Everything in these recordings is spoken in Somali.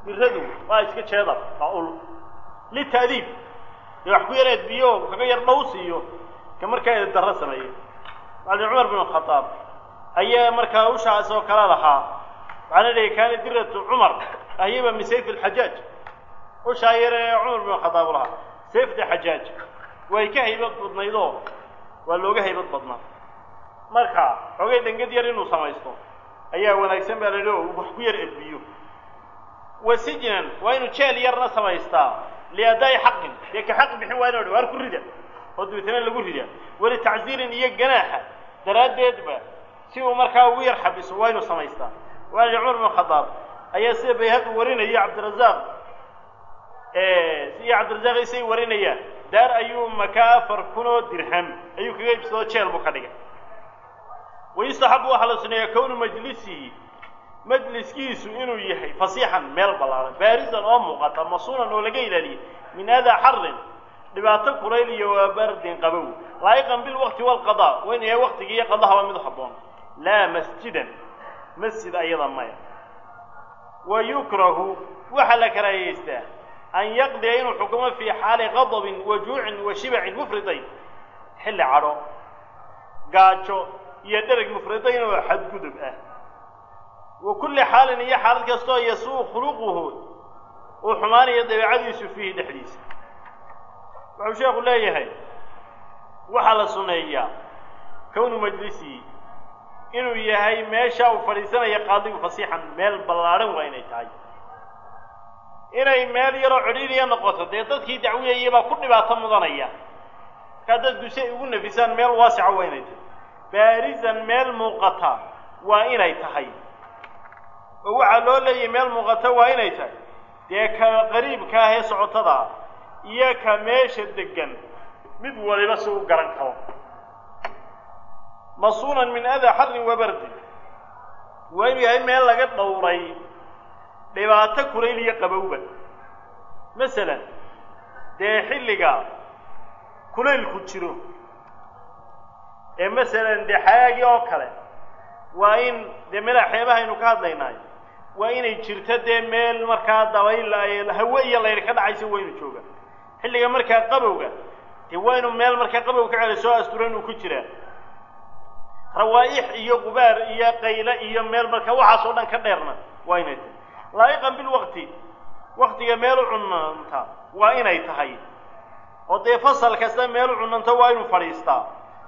miradu waa iska jeedar waa ul lita'diib dee wax ku yar eedbiyo kaga yar dhow siiyo ka markaa eed darro sameeya macalin cumar bin khadaab ayaa markaa ushaas oo kale lahaa waxaana dhihi kaana diratu cumar ahyaba min sayf alxajaaj ushaa yar ee cumar bin khadaab lahaa sayfta xajaaj way ka haybad badnaydoo waa looga haybad badnaa marka xoogay dhangad yar inuu samaysto ayaa wanaagsan baa la yidhi oo wax ku yar edbiyo wa sijnan waa inuu jeel yarna samaystaa liadaa'i xaqin dee ka xaq bixin waa inu waar ku rida oo dabeetana lagu rida walitacziirin iyo ganaaxa daraaddeedba si uu markaa ugu yar xabiso waa inuu samaystaa waali cumar bin khadaab ayaa sida bayhaqi warinaya cabdirazaaq iyo cabdirazaaq isay warinayaan daar ayuu makaa afar kun oo dirham ayuu kaga ibsadoo jeel buu ka dhigay wayustaxabu waxaa la suneeyaa kownu majlisihi majliskiisu inuu yahay fasiixan meel ballaaran baarisan oo muuqata masuunan oo laga ilaaliyay min adaa xarin dhibaato kulayl iyo waa bardin qabow laa'iqan bilwaqti waalqadaa waa inu yahay waqtiga iyo qadahaba mid habboon laa masjidan masjid ayada maya wa yukrahu waxaa la karaahiyeystaa an yaqdiya inuu xukumo fii xaali qadabin wa juucin wa shibacin mufridayn xilli cadho gaajo iyo dhereg mufridayn oo xadgudub ah wa kulli xaalin iyo xaalad kastoo yasuu khuluquhu uu xumaanayo dabeecadiisu fiihi dhexdiisa wuxuu sheekhu leeyahay waxaa la sunneeyaa kownu majlisihi inuu yahay meesha uu fadhiisanaya qaadigu fasiixan meel ballaadhan waa inay tahay inay meel yaroo cidhiiriya noqoto dee dadkii dacwiyayay baa ku dhibaato mudanaya markaa dadku si ay ugu nafisaan meel waasica waa inay tahay baarisan meel muuqata waa inay tahay oo waxaa loo leeyahay meel muuqata waa inay tahay dee ka qariibka ah ee socotada iyo ka meesha degan mid waliba si u garan karo masuunan min adaa xarin wa bardin waa inuu yahay meel laga dhowray dhibaato kulayl iyo qabowba masalan dee xilliga kulaylku jiro ee masalan dee xayaagii oo kale waa in dee meelaha xeebahaynu ka hadlaynaayo waa inay jirto dee meel markaa dabayl hawe iyo layr ka dhacaysa waa inu jooga xilliga markaa qabowga dee waa inuu meel markaa qabow ka celi soo asturan uu ku jiraa rawaaix iyo gubaar iyo qayle iyo meel markaa waxaas oo dhan ka dheerna waa inay tahay laa'iqan bilwaqti waktiga meel u cunanta waa inay tahay oo dee fasal kasta meel u cunanto waa inuu fadhiistaa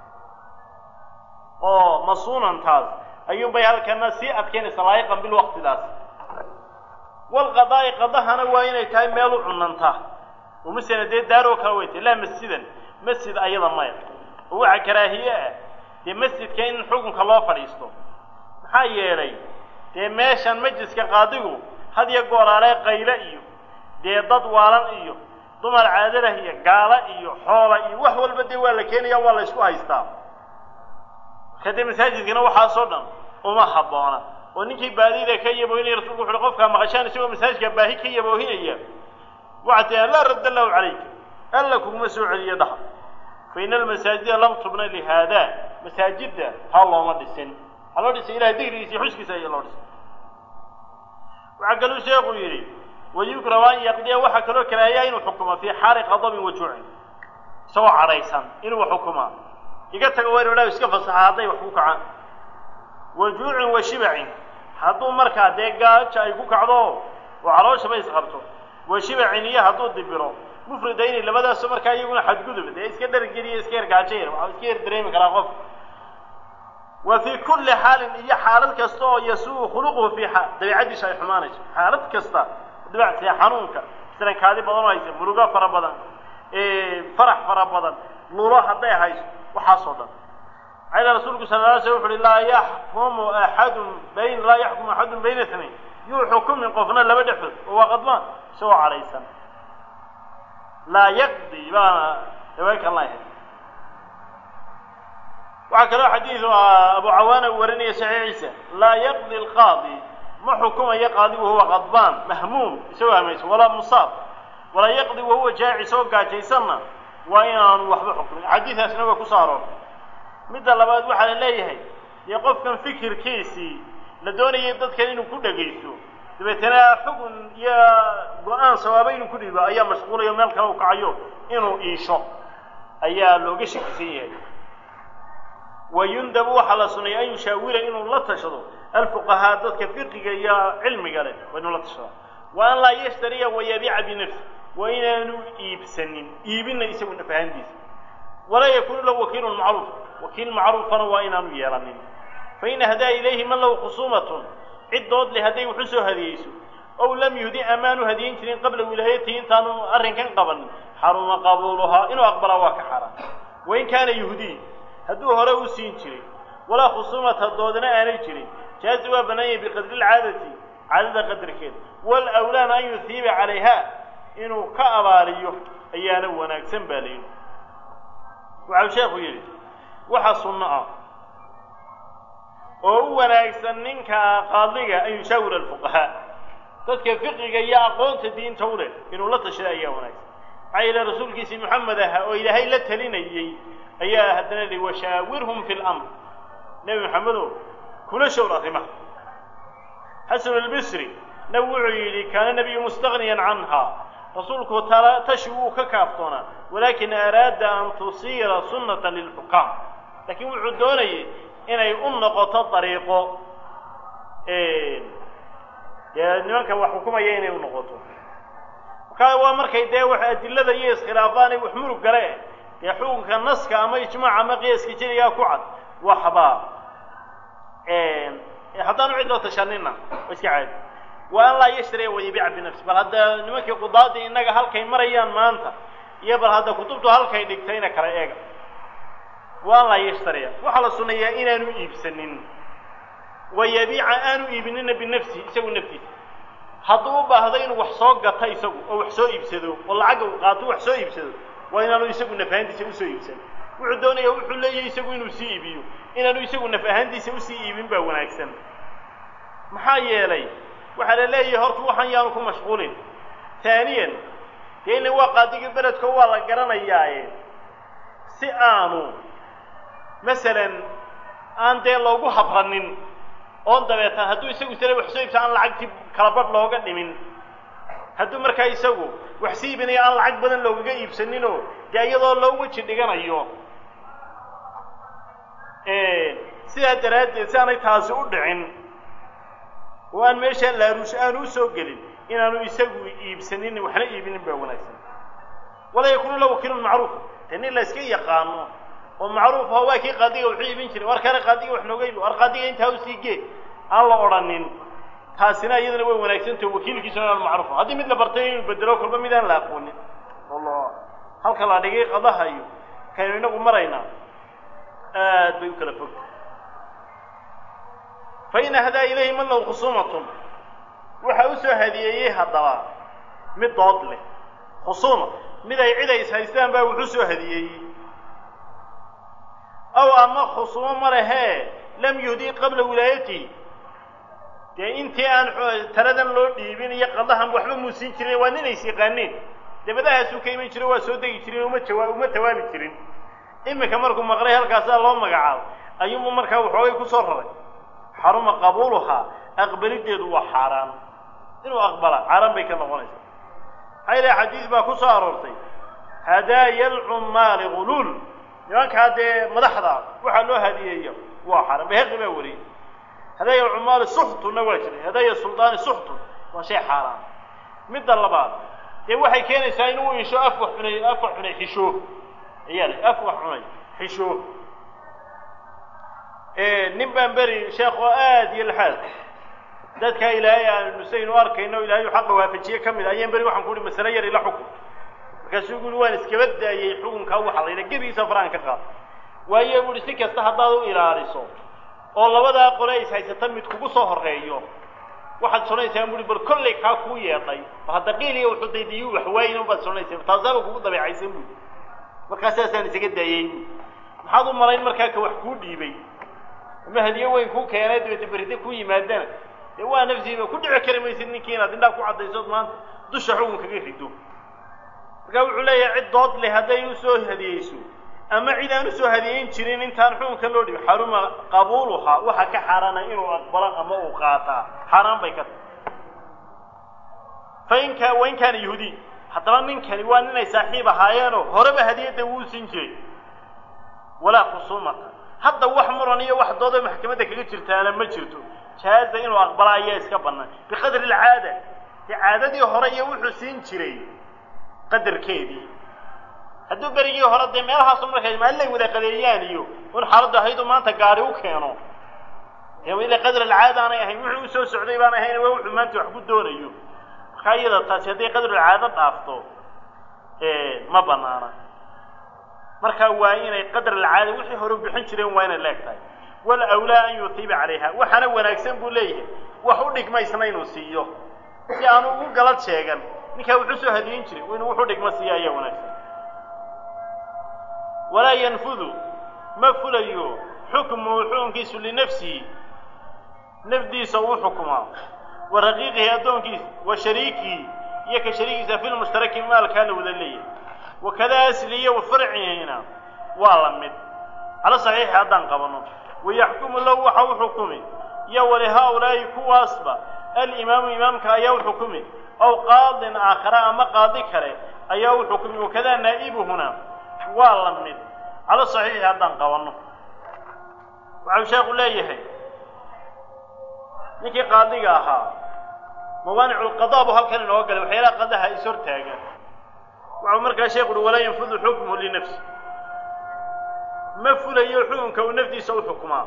oo masuunantaas ayuunbay halkana sii adkeynaysa laa'iqan bilwaqtidaas walqadaa'i qadahana waa inay tahay meel u cunanta oo masala dee daaroo kale way tahay laa masjidan masjid ayada maya oo waxaa karaahiye ah dee masjidka in xukunka loo fadhiisto maxaa yeelay dee meeshan majliska qaadigu had iyo gooraale qayle iyo dee dad waalan iyo dumar caadalah iyo gaala iyo xoola iyo wax walba dee waa la keenaya waa la isku haystaa marka dee masaajidkana waxaasoo dhan uma habboona oo ninkii baadida ka yaboohinaya rasulku wuxu uhi qofkaa maqashaan isagoo masaajidka baahi ka yaboohinaya waxaa tiaa laa radda allahu calayka alla kuguma soo celiyo dhaha fa ina almasaajida lam tubna lihaada masaajidda ha looma dhisin waxaa loo dhisay ilahay digrigiisa iyo xuskiisa ayaa loo dhisay waxaa kaluu sheekhu yidhi wayukrahu an yaqdiya waxaa kaloo karaahiyaa inuu xukumo fii xaali qadabin wa juucin isagoo cadhaysan inuu xukumaa iga tago waa inu dhaha iska fasaxa hadday wax ku kacaan wa juucin wa shibacin hadduu markaa dee gaaja ay ku kacdo oo calooshaba isqabto wa shibacin iyo hadduu dibiro mufridayni labadaaso markaa iyaguna xadgudub dee iska dhargeliya iska yar gaajo yar waxaa iska yar dareemi karaa qof wa fii kulli xaalin iyo xaalad kasta oo yasuu khuluquhu fii dabeicadiisa ay xumaanayso xaalad kasta dabacsiya xanuunka sirankaadi badan oo haysa murugo fara badan farax fara badan lulo hadday hayso waxaasoo dhan maxaa rasuulku sala la sl wuxu uhi laa yaxkumu axadun bayn laa yaxkumu axadun bayna ithnayn yuu xukumin qofna laba dhexdood oo waa qadmaan isagoo cadhaysan laa yaqdi baana riwaaykan lahay waxaa kaloo xadiidu abu cawaana uu warinaya saxiixiisa laa yaqdi alqaadi ma xukumayo qaadigu huwa qadbaan mahmuum isagoo hamaysan walaa musaab walaa yaqdi wahuwa jaaci isagoo gaajaysanna waa inaanu waxba xukumin xadiidaasna waa ku soo aroortay midda labaad waxaa la leeyahay dee qofkan fikirkiisii la doonayay dadkan inuu ku dhegaysto dabeetana xugun iyo go-aan sawaaba inuu ku dhiibo ayaa mashquulayo meel kale u kacayo inuu iisho ayaa looga shakisan yahay wayundabu waxaa la sunnaya an yushaawira inuu la tashado alfuqahaa dadka fiqiga iyo cilmiga leh waa inuu la tashado wa an laa yashtariya wayabiica binafsi waa inaanu iibsanin iibina isagu nafahantiisa walaa yakuunu lahu wakiilun macruuf wakiil macruufana waa inaanu yeelanin fain ahdaa ilayhi man lahu khusuumatun cid dood leh hadday wuxu soo hadiyeyso ow lam yuhdi amaanu hadiyin jirin qabla wilaayatihi intaanu arrinkan qabanin xaruma qabuuluhaa inuu aqbalaa waa ka xaaraan wain kaana yuhdiy hadduu hore u siin jiray walaa khusuumata doodana aanay jirin jaazi waa bannaanyay biqadri lcaadati caadada qadarkeeda walawlaana an yuhiiba calayha inuu ka abaaliyo ayaana wanaagsan baa layidhi waxau sheekhu yidhi waxa sunno ah oo u wanaagsan ninka qaadiga an yushaawira alfuqahaa dadka fiqiga iyo aqoonta diinta u leh inuu la tashada ayaa wanaagsan maxaa yeele rasuulkiisii moxamed ahaa oo ilaahay la talinayey ayaa haddana lihi washaawirhum fi lamr nebi maxamedow kula showr arrimaha xasan albisri nab wuxuu yidhi kaana nebiyu mustagniyan canha rasuulku tala tashi wuu ka kaaftoonaa walaakin araada an tusiira sunnata lilxukaam laakiin wuxuu doonayay inay u noqoto dariiqo dee nimanka wax xukumaya inay u noqoto markaa waa markay dee wax adilada iyo iskhilaafaan ay wax murug gale dee xukunka naska ama ijmaac ama qiyaaska jeligaa ku cad waxbaa haddaanu cid loo tashanina waa iska caadi wa an laa yashtariya wayabiica binafsi bal hadda nimankii qudaadii innaga halkay marayaan maanta iyo bal hadda kutubtu halkay dhigtayna kala eega wa an laa yashtariya waxaa la sunneeyaa inaanu iibsanin wayabiica aanu iibinina binafsi isagu naftiisa hadduu u baahdo inuu wax soo gato isagu oo wax soo iibsado oo lacagga uu qaato wax soo iibsado waa inaanu isagu naf ahaantiisa usoo iibsan wuxuu doonaya wuxuu leeyahay isagu inuu sii iibiyo inaanu isagu naf ahaantiisa usii iibin baa wanaagsan maxaa yeelay waxaa la leeyahay horta waxaan yaanu ku mashquulin taaniyan dee ina waa qaadigii beledko waa la garanayaaye si aanu masalan aan dee loogu habranin oon dabeetan hadduu isagu sale wax soo iibsa aan lacagtii kala badh looga dhimin hadduu markaa isagu wax sii iibinayo aan lacag badan loogaga iibsaninoo dee iyadoo loo weji dhiganayo sidaa daraaddeed si aanay taasi u dhicin oo aan meesha laaruush aanu usoo gelin inaanu isagu iibsanin waxna iibinin baa wanaagsan walaa yakuunu la wakiilun macruuf dee nin la iska yaqaano oo macruuf oo waa kii qaadiga wuxuu iibin jiray war kale qaadiga wax nooga iibi war qaadiga intaa usii gee aan la odhanin taasina iyadana way wanaagsantaho wakiilkiisuna inaanu macruuf haddii mid la bartay inuu bedelo kolba mid aan la aqoonin oo halka la dhigay qadaha iyo kaynu inagu maraynaa aad bay u kala fogta fain ahdaa ilayhi man lahu khusuumatun waxa u soo hadiyeeyey haddaba mid dood leh khusuuma mid ay cid ay is haystaan baa wuxuu soo hadiyeeyey aw ama khusuumo ma lehee lam yuhdii qabla wilaayatihi dee intii aan taladan loo dhiibin iyo qadahan waxba muusin jirin waa nin ays yaqaaneen dabadahaasuu ka iman jiro waa soo degi jirin uma jawaa uma tawaabi jirin iminka markuu maqlay halkaasaa loo magacaabo ayuunbu markaa waxoogay kusoo raray xaruma qabuuluhaa aqbalideedu waa xaaraan inuu aqbala xaaraan bay ka noqonaysaa maxaa ilaha xadiis baa ku soo aroortay hadaaya alcummaali guluul nimankaa dee madaxda waxaa loo hadiyeeyo waa xaaraan behaqi baa wariyey hadaaya alcummaali suxtunna waa jiray hadaaya suldaani suxtun waa shay xaaraan midda labaad dee waxay keenaysaa inuu isho afwa xunay afwa xunay xishoo ayaa le afwa xunay xishoo nin baan beri sheekh oo aada iyo laxaad dadkaa ilaahay aanu saynu arkayno ilahay u xaqa waafajiye ka mid a ayaan beri waxaan ku uhi masale yar ila xukun markaasuu guri waan iskaba daayey xukunkaa waxa la yidha gebigiisa faraan ka qaad waayo buuhi si kasta haddaad u ilaaliso oo labadaa qole is haysata mid kugu soo horeeyo waxaad sonaysaa buui bal kollay kaa kuu yeedhay ba hadda qiiliya wuxuu daydiyu waxwaayin baad sonaysaa taasaaba kugu dabeecaysan buui markaa saasaan isaga daayey buui maxaad u malayn markaa ka wax kuu dhiibay ama hadiye weyn kuu keenay dabeete beride ku yimaadana dee waa nafsiiba ku dhici kari maysid ninkii inaad indhaa ku caddaysood maanta dusha xukun kaga rido markaa wuxuu leeyahay cid dood leh hadday usoo hadiyeyso ama cid aan usoo hadiyeyn jirin intaan xukunka loo dhibi xaruma qabuuluhaa waxa ka xaaraana inuu aqbalo ama uu qaataa xaaraan bay ka tahay fainka wain kaana yahuudiy haddaba ninkani waa ninay saaxiib ahaayeenoo horeba hadiyadda wuu siin jiray walaa khusuumata hadda wax muran iyo wax doodo maxkamadda kaga jirtaana ma jirto jaaza inuu aqbala ayaa iska bannaan biqadri alcaada dee caadadii hore iyo wuxuu siin jiray qadarkeedii hadduu berigii hore dee meelahaasu markay maalin ay wada qadeeyaan iyo un xaaladdu ahayduu maanta gaari u keeno dee ila qadr alcaada aanay ahayn wuxuu usoo socday baan ahayn waa wuxuu maanta wax ku doonayo markaa iyada taasi hadday qadrulcaado dhaafto ma banaana marka waa inay qadr alcaada wixii hore bixin jireen waa inay leeg tahay wal awlaa an yutiiba calayha waxaana wanaagsan buu leeyahay wax u dhigmaysna inuu siiyo si aanu ugu galad sheegan ninkaa wuxuu soo hadiyin jiray inuu wuxu dhigma siiya ayaa wanaagsan walaa yanfudu ma fulayo xukmuhu xukunkiisu linafsihi nafdiisa uu xukumaa wa raqiiqihi addoonkiisa wa shariikihi iyo ka shariikiisa fi lmushtaraki maalkaa la wada leeyahay wakada asliya wa farcihina waa la mid cala saxiixi haddaan qabanno wayaxkumu lahu waxa u xukumi iyo walihaa-ulaa'i kuwaasba alimaamu imaamka ayaa u xukumi aw qaadin aakhara ama qaadi kale ayaa u xukumi wakadaa naa'ibuhuna waa la mid cala saxiixi haddaan qabanno waxau sheekhu leeyahay ninkii qaadiga ahaa mawaanicu lqadaa buu halkan inooga galay waxyaalaha qadaha is hortaaga waxau markaa sheekhu uhi walaa yanfudu xukmuhu linafsi ma fulayo xukunka uu nafdiisa u xukumaa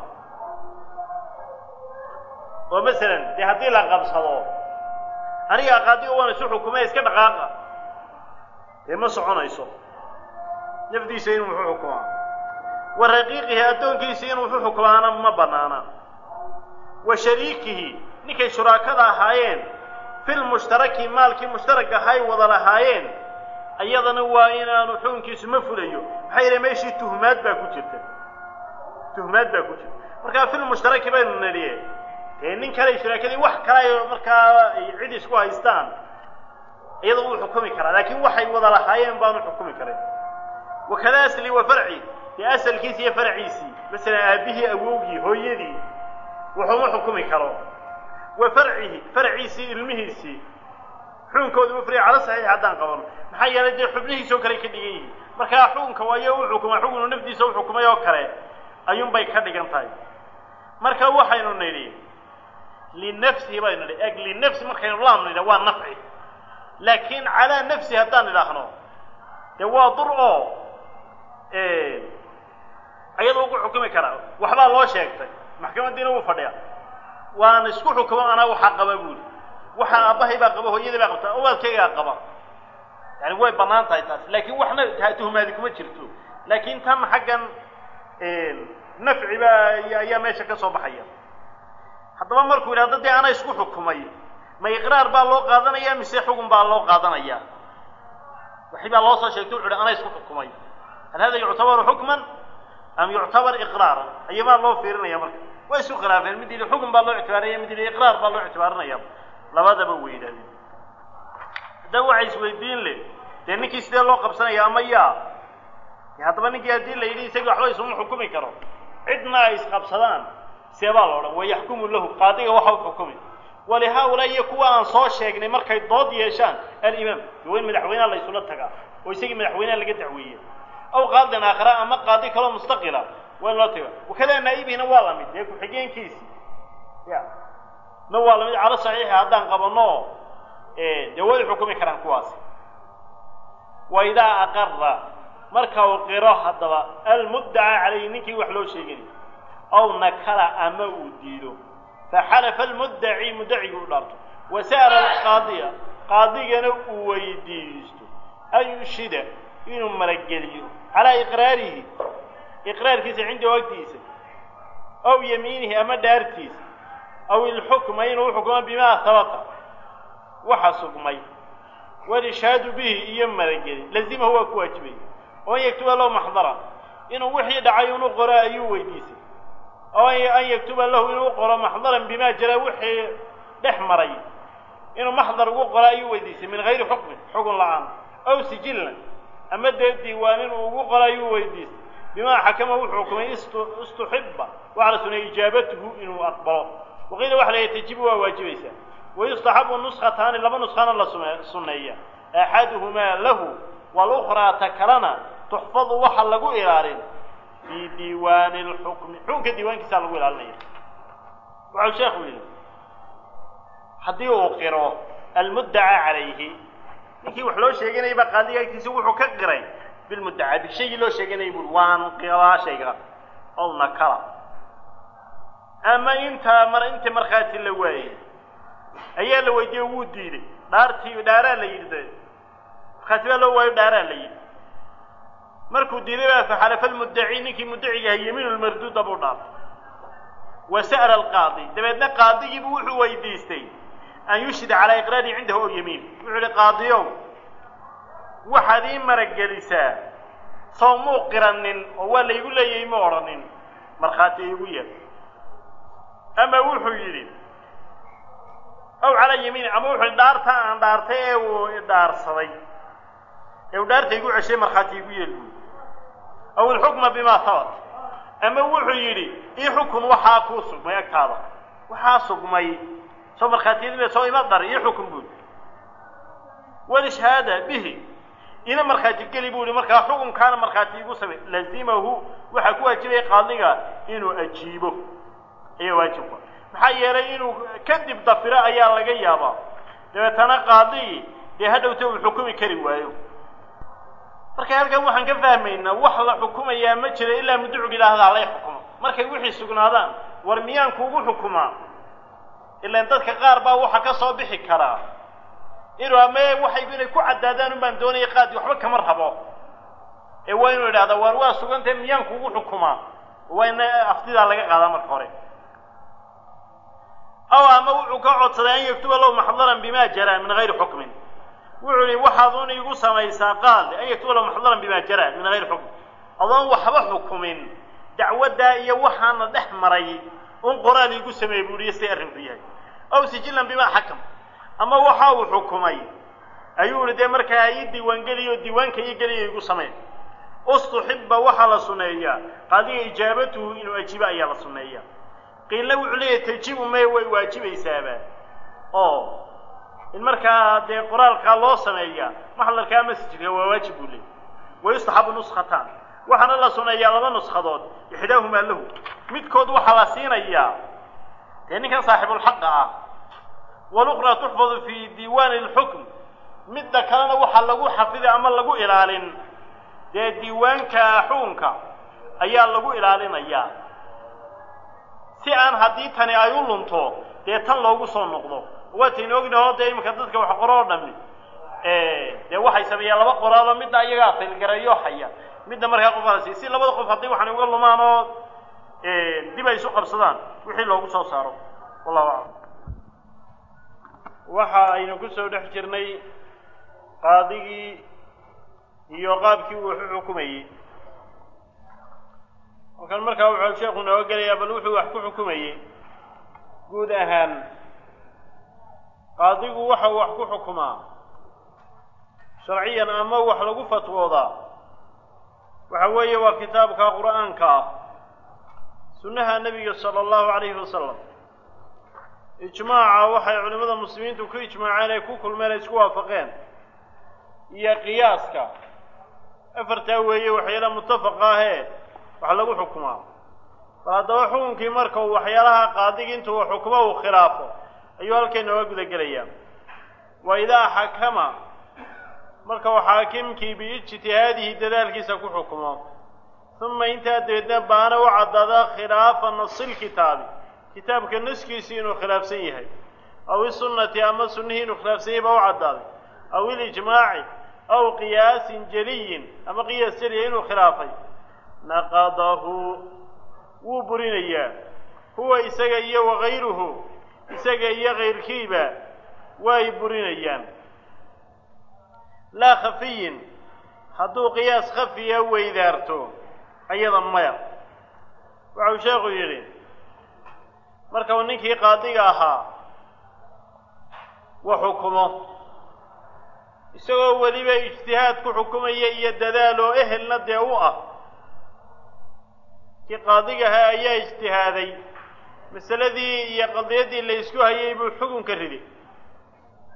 oo masalan dee haddii la qabsado aniga qaadiga waan isu xukumay iska dhaqaaqa dee ma soconayso nafdiisa inuu wuxu xukumaa wa raqiiqihi addoonkiisa inuu wuxu xukumaana ma bannaana wa shariikihi ninkay shuraakada ahaayeen filmushtaraki maalkii mushtarak ahay wada lahaayeen ayadana waa inaanu xukunkiisu ma fulayo maxaa yeele meeshii tuhmaad baa ku jirta tuhmaad baa ku jirta markaa filmushtaraki baynu nidhiye dee nin kale shuraakadii wax kale ay markaa cid isku haystaan iyada wuu xukumi karaa laakiin waxay wada lahaayeen baanu xukumi karin wakada asli wa farci dee asalkiisi iyo farciisii masalan aabihii awowgii hooyadii wuxuuma xukumi karo wa farcihi farciisii ilmihiisii xukunkooda mufriya cala saxiix haddaan qabano maxaa yeelay dee xubnihiisoo kale ka dhigan yihiin markaa xukunka waayo u xukuma xukunu nafdiisa u xukumay oo kale ayuunbay ka dhigan tahay marka waxaynu nidhi linafsihi baynu nidhi eg linafsi markaynu laam nidha waa nafci laakiin calaa nafsi haddaan idhaahno dee waa dur oo ayada ugu xukumi karaa waxbaa loo sheegtay maxkamadiina wuu fadhiya waan isku xukumo anaa waxaa qaba buuli waxaa aabbahay baa qaba hooyadii baa qabta owaadkaygaa qaba yani way bannaan tahay taas laakiin waxna taa tuhmaadi kuma jirto laakiin tan xaggan nafci baa ayaa meesha ka soo baxaya haddaba markuu yidhahdo dee ana isku xukumay ma iqraar baa loo qaadanaya mise xugun baa loo qaadanaya waxi baa loo soo sheegtay wuxu uhi ana isku xukumay hal hada yuctabaru xukman am yuctabar iqraaran ayabaa loo fiirinaya marka way isu khilaafeen mid yidhi xukun baa loo ictibaarinaya mid yidhi iqraar baa loo ictibaarinaya labadaba way yidhahdeen haddaba waxay isweydiin le dee ninkii sidee loo qabsanaya ama yaa haddaba ninkii haddii la yidhi isagii waxba isuma xukumi karo cidna ay isqabsadaan see baa la odhan wayaxkumu lahu qaadiga waxa u xukumi walihaa-ulaa iyo kuwa aan soo sheegnay markay dood yeeshaan alimaam waa in madaxweyneha la ysula tagaa oo isagii madaxweyneha laga dacweeya aw qaadin aakhara ama qaadi kaloo mustaqila waa in loo taga wakadaa naa'ibihina waa lamid dee ku-xigeenkiisi ya na waa lamid calo saxiixa haddaan qabanno dee way xukumi karaan kuwaasi wa idaa aqara marka uu qiro haddaba almuddaca calayhi ninkii wax loo sheegani aw nakala ama uu diido faxalafa almuddaci muddacigii u dhaarto wa sa'ala alqaadiya qaadigana uu weydiisto an yushida inuu marageliyo calaa iqraarihi iqraarkiisa cindahu agtiisa aw yamiinihi ama dhaartiisa aw ilxukma inuu uxukmo bimaa habata waxa sugmay walishaadu bihi iyo marageli lazimahu waa ku waajibay oo an yaktuba lahu maxdara inuu wixii dhacay unu qoro ayuu weydiisay oo an yaktuba lahu inuu qoro maxdaran bimaa jara wixii dhex maray inuu maxdar ugu qoro ayuu weydiisay min hayri xukmin xugun la-aan aw sijillan ama dee diiwaan inuu ugu qoro ayuu weydiisay bimaa xakama wuxuu xukumay istuxiba waxaa la sunay ijaabatuhu inuu aqbalo waqiila waxa la tajibu waa waajibaysaa wayustaxabu nuskhataani laba nuskhana la sunneeya axaduhumaa lahu walukhraa ta kalena tuxfadu waxa lagu ilaalin fii diiwaani lxukmi xukunka diiwaankiisaa lagu ilaalinaya waxau sheekhu yidhi haddii uu qiro almuddaca calayhi ninkii wax loo sheeganayay baa qaadiga agtiisa wuxuu ka qiray bilmuddaca bi shaygii loo sheeganayay buui waan qiraa shayga ow nakala ama intaa mar intii markhaati la waayey ayaa la weydiiye wuu diiday dhaartii dhaaraa la yidhi de markhaati baa loo waayo dhaaraa la yidhi markuu diiday baa faxalafa almuddaci ninkii muddaciga ahay yamiinu lmarduuda buu dhaartay wa sa'la alqaadi dabeedna qaadigiibu wuxuu weydiistay an yushhida calaa iqraarihi cindahu ow yamiin wuxuu ihi qaadiyow waxaad ii maragelisaa soo muu qiranin oo waa laygu leeyahay ma odhanin markhaati iigu yeer ama wuxuu yidhi aw calaa yamiini ama wuxuu yidhi dhaarta aan dhaartay ee uu idhaarsaday ee uu dhaarta igu ceshay markhaati iigu yeel buui aw ilxukma bimaa habat ama wuxuu yidhi ii xukun waxaa kuu sugmay agtaada waxaa sugmay soo markhaatiyadime soo ima dar ii xukun buui walishhaada bihi ina markhaati geli buu ihi markaa xukunkaana markhaati igu samay lazimahu waxaa ku waajibaya qaadiga inuu ajiibo ayaa waajibka maxaa yeelay inuu kadib dafiro ayaa laga yaabaa dabeetana qaadigii dee hadhowta uu xukumi kari waayo marka halkan waxaan ka fahmaynaa wax la xukumayaa ma jiro ilaa mudducug idhaahda halay xukumo markay wixii sugnaadaan war miyaan kuugu xukumaa ilaan dadka qaar baa waxa ka soo bixi karaa inuu ame waxay inay ku caddaadaan un baan doonaya qaadi waxba kama rabo ee waa inuu idhahda waar waa sugantahe miyaan kuugu xukumaa waa in aftidaa laga qaadaa marka hore aw ama wuxuu ka codsaday an yaktuba lahu maxdaran bima jara min gayri xukmin wuxuu yihi waxaad un igu samaysaa qaadi an yaktuba lahu maxdaran bima jara min gayri xukmin adoon waxba xukumin dacwaddaa iyo waxaana dhex maray un qoraal iigu sameeyey buu ihi siday arrinku yahay aw sijilan bima xakam ama waxa uu xukumay ayuu ihi dee markaa ii diiwaangeliyo diiwaanka ii geliyo igu samey ustuxiba waxaa la suneeyaa qaadiga ijaabatuhu inuu ajiibo ayaa la suneeyaa qiilna wuxuu leeyahay tajibu may way waajibaysaaba oo in markaa dee qoraalkaa loo sameeyaa maxdarkaa masjidka waa waajib buu leeyay wayustaxabu nuskhataan waxaana la suneeyaa laba nuskadood ixdaahumaa lahu midkood waxaa la siinayaa dee ninkan saaxibulxaqa ah walukhraa tuxfadu fii diiwaani lxukm midda kalena waxaa lagu xafiday ama lagu ilaalin dee diiwaanka xukunka ayaa lagu ilaalinayaa si aan haddii tani ay u lunto dee tan loogu soo noqdo waataynu ognaho dee iminka dadka wax qoro oo dhami dee waxay sameeyaan laba qoraalo midna iyagaa faylgareeyo haya midna markaa qofkaasi si labada qof hadday waxan uga lumaan oo dib ay isu qabsadaan wixii loogu soo saaro wallahu aclam waxa aynu ku soo dhex jirnay qaadigii iyo qaabkii uu waxu xukumayey halkan markaa wuxuu sheekhu nooga gelayaa bal wuxuu wax ku xukumayey guud ahaan qaadigu waxa uu wax ku xukumaa sharciyan ama wax lagu fatwoodaa waxa weeye waa kitaabka qur'aanka ah sunnaha nebiga sala allahu calayhi wasalam ijmaaca waxay culimmada muslimiintu ku ijmaaceen ay ku kulmeen ay isku waafaqeen iyo qiyaaska afartaa weeye waxyaalaha mutafaqa ahee wax lagu xukumaa bal haddaba xukunkii marka uu waxyaalaha qaadigi intuu uu xukumo uu khilaafo ayuu halkay nooga guda gelayaa wa idaa xakama marka uu xaakimkii biijtihaadihi dadaalkiisa ku xukumo uma intaa dabeedna baana u caddaada khilaafa nasilkitaabi kitaabka naskiisii inuu khilaafsan yahay aw isunnati ama sunnihii inuu khilaafsan yahay baa u caddaaday aw ilijmaaci aw qiyaasin jeliyin ama qiyaas jeliya inuu khilaafay naqadahu wuu burinayaa huwa isaga iyo wakayruhu isaga iyo kayrkiiba way burinayaan laa khafiyin hadduu qiyaas khafiya weydaarto ayada maya waxau sheekhu yidhi marka uu ninkii qaadiga ahaa wa xukumo isagoo weliba ijtihaad ku xukumaya iyo dadaal oo ehelna dee u ah kii qaadiga ahaa ayaa ijtihaaday masaladii iyo qadiyaddii la ysku hayay buu xukunka riday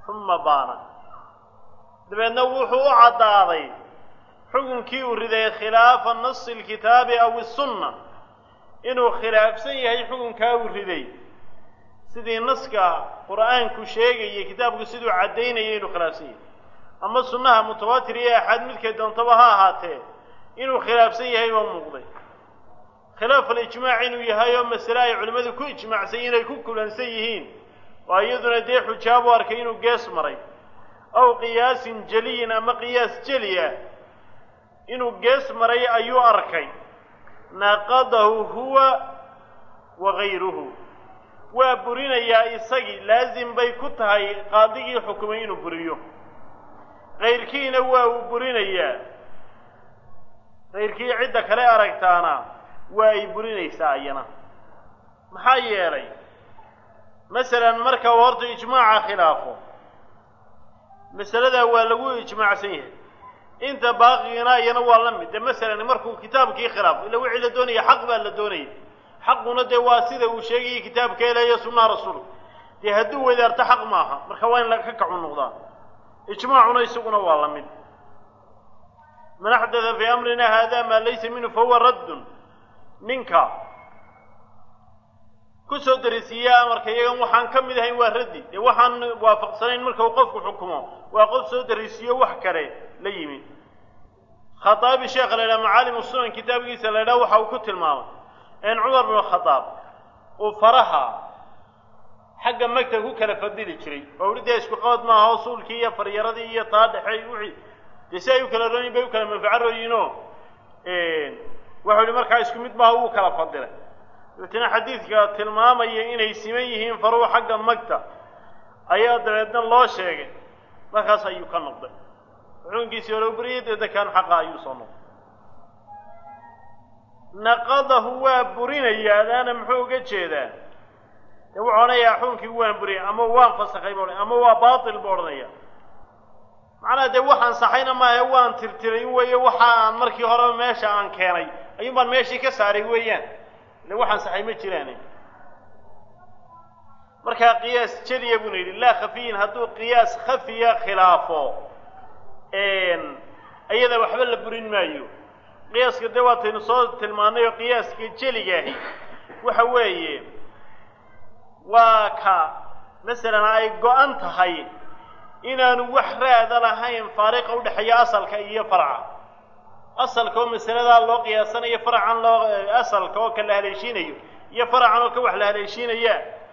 uma baana dabeedna wuxuu u caddaaday xukunkii uu riday khilaafa nasi alkitaabi aw isunna inuu khilaafsan yahay xukunkaa uu riday sidii naska qur'aanku sheegayay kitaabku siduu caddaynayay inuu khilaafsan yahay ama sunnaha mutawaatir iyo axaad midkay doontaba ha ahaatee inuu khilaafsan yahay baa muuqday khilaaf alijmaac inuu yahay oo masale ay culimmadu ku ijmaacsan inay ku kulansan yihiin oo iyaduna dee xujaabu arkay inuu gees maray aw qiyaasin jeliyin ama qiyaas jeli ah inuu gees maray ayuu arkay naqadahu huwa wa gayruhu waa burinayaa isagii laasim bay ku tahay qaadigii xukumay inuu buriyo kayrkiina waa uu burinayaa kayrkii cidda kale aragtaana waa ay burinaysaa iyana maxaa yeelay masalan marka uu horta ijmaaca khilaafo masaladaa waa lagu ijmaacsan yahay inta baaqigiina iyana waa la mid de masalan markuu kitaabkii khilaafo illa wixii la doonaya xaq baa la doonaya xaquna dee waa sida uu sheegayay kitaabka ilahiyo sunnaha rasuulka dee hadduu wadaarto xaq maaha marka waa in laka kacu noqdaa ijmaacuna isaguna waa la mid man axdatha fii amrina hada maa laysa minhu fahuwa raddun ninka kusoo darisiiya amarka iyagan waxaan ka mid ahayn waa raddi dee waxaan waafaqsanayn marka uu qofku xukumo waa qof soo darisiiyo wax kale la yimi khaaabi sheekha la yidhaha macaalimu sunan kitaabkiisa la yidhaha waxa uu ku tilmaamay in cumar binu khadaab uu faraha xagga magta ku kala fadili jiray oo uhi dee isku qabad maaha oo suulkii iyo faryaradii iyo taa dhexey wixii dee si ay u kala rooyin bay u kala manfaco rooyiinoo waxau ihi markaa isku mid maaha wuu kala fadilay dabeetna xadiidka tilmaamaya inay siman yihiin faruhu xagga magta ayaa dabeedna loo sheegay markaas ayuu ka noqday xukunkiisii hore u beriyay dedekaan xaqa ayuu soo noqday naqadahu waa burinayaa adaana muxuu uga jeedaa dee wuxuu odhanayaa xukunkii waan buriyay ama waan fasakhay bu ama waa baatil buu odhanaya macnaha dee waxaan saxayna maahe waan tirtiray weeye waxa aan markii horeba meesha aan keenay ayuun baan meeshii ka saaray weeyaan ile waxaan saxay ma jiraane markaa qiyaas jeliya buna yidhi laa khafiyin hadduu qiyaas khafiya khilaafo iyada waxba la burin maayo qiyaaska dee waataynu soo tilmaanay oo qiyaaska jeligaahi waxa weeye waa ka masalan ay go-an tahay inaanu wax raada lahayn faariqa udhexeeya asalka iyo farca asalka oo masaladaa loo qiyaasanayo faracan loo asalka oo ka la haleeshiinayo iyo faracan oo ka wax la haleeshiinaya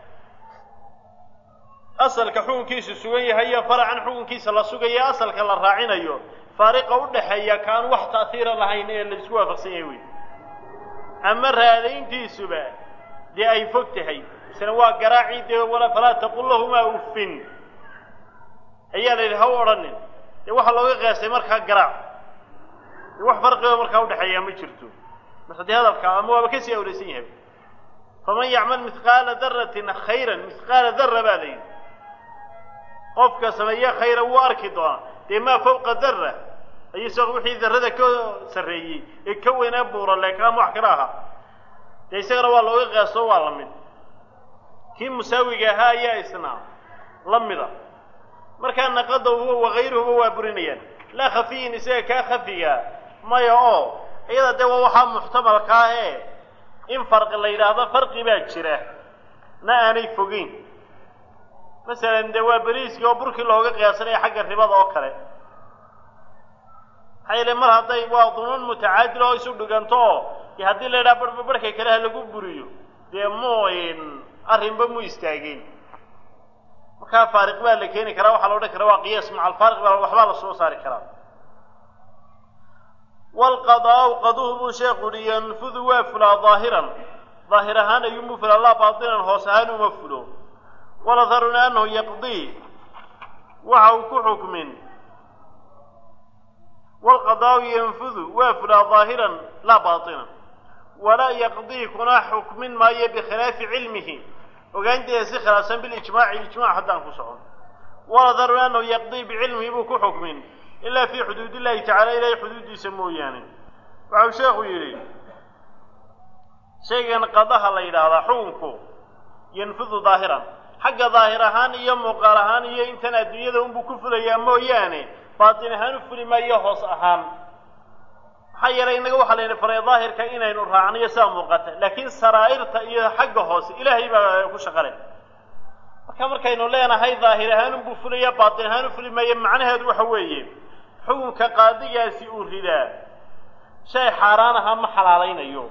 asalka xukunkiisu sugan yahay iyo faracan xukunkiisa la sugayo asalka la raacinayo faariqa udhaxeeya kaan wax ta'hiira lahayn ee la isku waafaqsan yahay wey ama raadayntiisuba dee ay fog tahay misna waa garaacii dee wala falaa taqul lahumaa uffin ayaa la yidhi ha u odhanin dee waxaa looga qiyaastay markaa garaac dee wax farqigo markaa udhexeeya ma jirto marka dee hadalka ama waaba kasii awraysan yahay faman yacmal mithqaala daratin khayran mithqaala dara baa la yidhi qofka sameeye khayra wuu arki doonaa dee maa fawqa dara ayuu isaga wixii darrada ka sarreeyey ee ka weynaa buura leekaama wax kala ahaa dee isagana waa looga qiyaasto waa la mid kii musaawiga ahaa ayaa isna la mida markaa naqada huwa wakayruhuba waa burinayaan laa khafiyin isaga kaa khafiga maya oo iyada dee waa waxaa muxtamalka ah ee in farqi la yidhaahdo farqi baa jira na aanay fogeyn masalan dee waa beriiskii oo burkii looga qiyaasanaya xagga ribada oo kale maxaa yeele mar hadday waa dunuun mutacaadil oo isu dhiganto oo dee haddii la yidhaha barhba barhka kale ha lagu buriyo dee mu arrinba mu istaageen markaa faariq baa la keeni karaa waxaa la odhan karaa waa qiyaas maca alfaariq baa waxbaa la soo saari karaa waalqadaau qaduhu buu sheekhu uhi yanfudu waa fulaa daahiran daahir ahaan ayuunbuu fulaa laa baatinan hoos ahaan uma fulo waladharuna annahu yaqdii waxa uu ku xukmin waalqadaau yanfudu waa fulaa daahiran laa baatinan walaa yaqdii kuna xukmin maayo bikhilaafi cilmihi ogaanteeda si khilaafsan bilijmaaci ijmac haddaan ku socon waladharuna annahu yaqdii bicilmihi buu ku xukmin ilaa fii xuduud illahi tacala ilahay xuduuddiisa mooyaane waxau sheekhu yidhi shaygan qadaha la yidhaahdaa xukunku yanfudu daahiran xagga daahir ahaan iyo muuqaal ahaan iyo intan adduunyada unbuu ku fulayaa mooyaane baatin ahaan u fuli maayo hoos ahaan maxaa yeelay innaga waxaa layidhi faray daahirka inaynu raacniyo sidaa muuqata laakiin saraa'irta iyo xagga hoose ilaahay baa ku shaqale marka markaynu leenahay daahir ahaan unbuu fulaya baatin ahaan u fuli maayo macnaheedu waxa weeye xukunka qaadigaasi uu ridaa shay xaaraan ahaa ma xalaalaynayo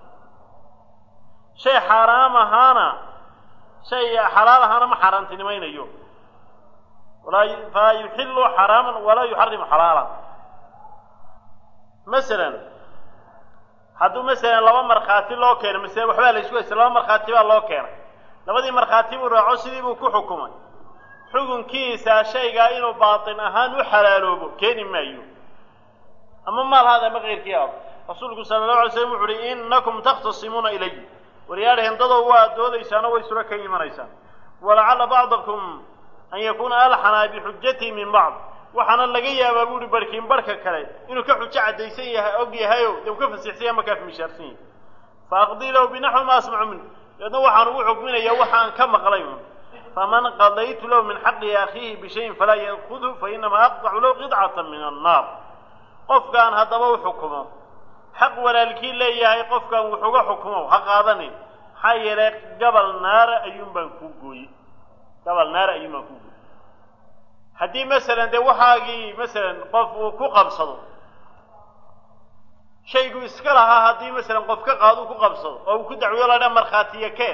shay xaaraam ahaana shay xalaal ahaana ma xaaraantinimaynayo walaa falaa yuxilu xaraaman walaa yuxarimu xalaalan masalan hadduu masalan laba markhaati loo keeno masale waxbaa la isku haysta laba markhaati baa loo keenay labadii markhaati buu raaco sidii buu ku xukumay xukunkiisa shaygaa inuu baatin ahaan u xalaaloobo keeni maayo ama maal haada ama keyrkii aado rasuulku sala allahu alay slam wuxu uhi innakum takhtasimuuna ilay waryaadheen dadow waa doodaysaano way sura ka imanaysaan walacalla bacdakum an yakuuna alxanaa bixujatii min bacd waxaana laga yaabaa bu uhi barhkiin barhka kale inuu ka xujo caddaysan yahay og yahayo dee uu ka fasixsan yahay markaa mishaarsan yahay fa aqdii lahu binaxwi ma asmacu min deedna waxaan ugu xukminayaa waxaan ka maqlay un faman qadaytu lahu min xaqi akhiihi bishayin falaa ya'kudhu fainamaa aqdacu lahu qidcata min annaar qofkaan haddaba u xukumo xaq walaalkii leeyahay qofkaan wuxuga xukumo ha qaadanin maxaa yeelay gabal naara ayuun baan kuu gooyey gabal naara ayuun baan kuu gooyey haddii masalan dee waxaagii masalan qof uu ku qabsado shaygu iska lahaa haddii masalan qof ka qaado uu ku qabsado oo uu ku dacwiyo la dhaa markhaatiya keen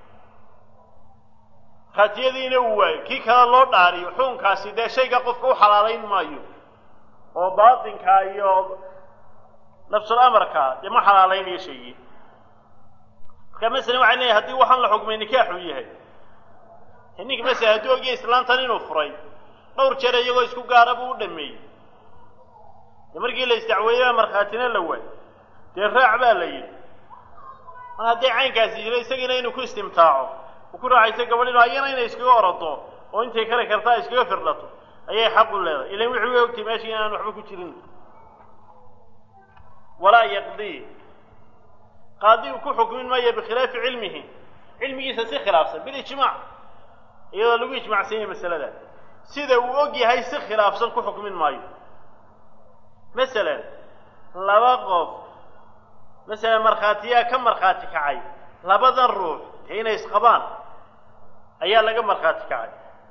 markhaatiyadiina uu waayo kii kale loo dhaariyo xukunkaasi dee shayga qofka u xalaalayn maayo oo baatinka iyo nafsul amarka dee ma xalaalaynayo shaygii marka masalan waxay leeyahay haddii waxaan la xukmay nikaaxuu yahay ninka masalan hadduu ogyahay islaantan inuu furay dhowr jeer iyagoo isku gaara buu u dhameeyey dee markii la isdacweeyey baa markhaatina la waay dee raac baa la yidhi mar hadday caynkaasi jiro isagiina inuu ku istimtaaco uu ku raaxayso gabadhino ayana inay iskaga orodo oo intay kale kartaa iskaga firdhato ayay xaq u leedahay ilan wixii way ogtay meeshii inaan waxba ku jirin walaa yaqdii qaadi uu ku xukmin maayo bikhilaafi cilmihi cilmigiisa si khilaafsan bilijmaac iyadoo lagu ijmacsan yahay masalada sida uu og yahay si khilaafsan ku xukmin maayo masalan laba qof masalan markhaatiyaa ka markhaati kacay labadan ruux dee inay isqabaan ayaa laga markhaati kacay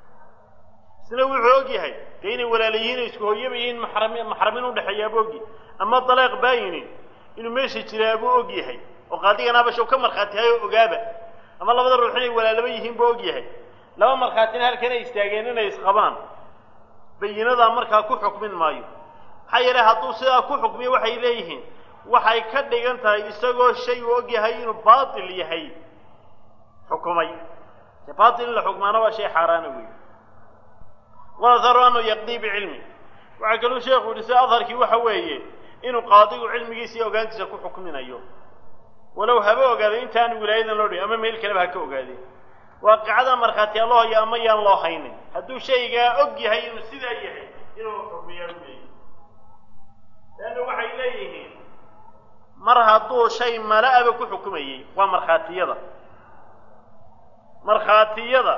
isna wuxuu og yahay dee inay walaalayihiin o isku hooyaba yihiin maxrami maxramin udhexeeyaabuu og yahay ama daleeq baayinin inuu meesha jiraabuu og yahay oo qaadigan abashow ka markhaati hayo ogaaba ama labada ruux inay walaalaba yihiin buu og yahay laba markhaatina halkan ay istaageen inay isqabaan bayinadaa markaa ku xukmin maayo maxaa yeelay hadduu sidaa ku xukmiyo waxay leeyihiin waxay ka dhigan tahay isagoo shay uu og yahay inuu baatil yahay xukumay dee baatil in la xukmaana waa shay xaaraana weey waatharu anu yaqdii bicilmi waxaa kaluu sheekhu yihi sida adharkii waxa weeye inuu qaadigu cilmigiisa iyo ogaantiisa ku xukminayo walow haba ogaado intaanu wilaayadan loo dhihin ama meel kaleba ha ka ogaadeen waaqicada markhaatiyaa loo hayo ama yaan loo haynin hadduu shaygaa og yahay inuu sidaa yahay inuu xukmiyaa u leeyahy leanna waxay leeyihiin mar hadduu shay mala-aba ku xukumayey waa markhaatiyada markhaatiyada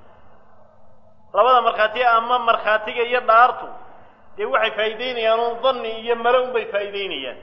labada markhaatiya ama markhaatiga iyo dhaartu dee waxay faa'iideynayaan un danni iyo male un bay faa'iideynayaan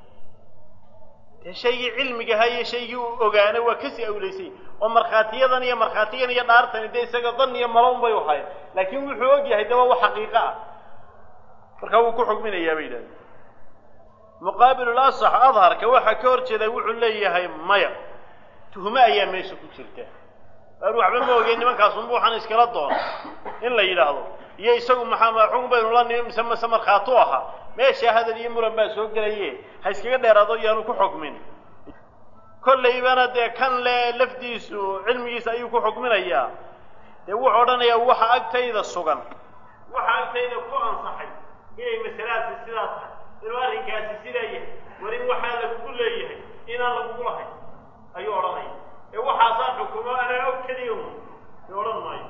dee shaygii cilmigahaa iyo shaygii uu ogaana waa kasii awlaysay oo markhaatiyadan iyo markhaatigan iyo dhaartani dee isaga dan iyo malo un bay uhayn laakiin wuxuu og yahay dee waa wax xaqiiqo ah markaa wuu ku xukminayaa bay yidhahdeen muqaabilul asax adharka waxaa ka hor jeeda wuxuu leeyahay maya tuhme ayaa meesha ku jirta aan waxba ma ogeen nimankaasunba waxaan iskala doona in la yidhaahdo iyo isagu maxaa xukun baynu la nimi mise mise markhaatu ahaa meesha hadal iyo muran baa soo gelaye ha iskaga dheeraado iyaanu ku xukmin kollaybana dee kan le lafdiisu cilmigiisa ayuu ku xukminayaa dee wuxuu odhanayaa waxa agtayda sugan waxa agtayda ku ansaxay inay masaladaasi sidaa tahay inuu arrinkaasi sidaa yahay war in waxaa lagugu leeyahay inaan lagugu lahayn ayuu odhanaya ee waxaasaa xukumo anaa og keliya un i odhan maayo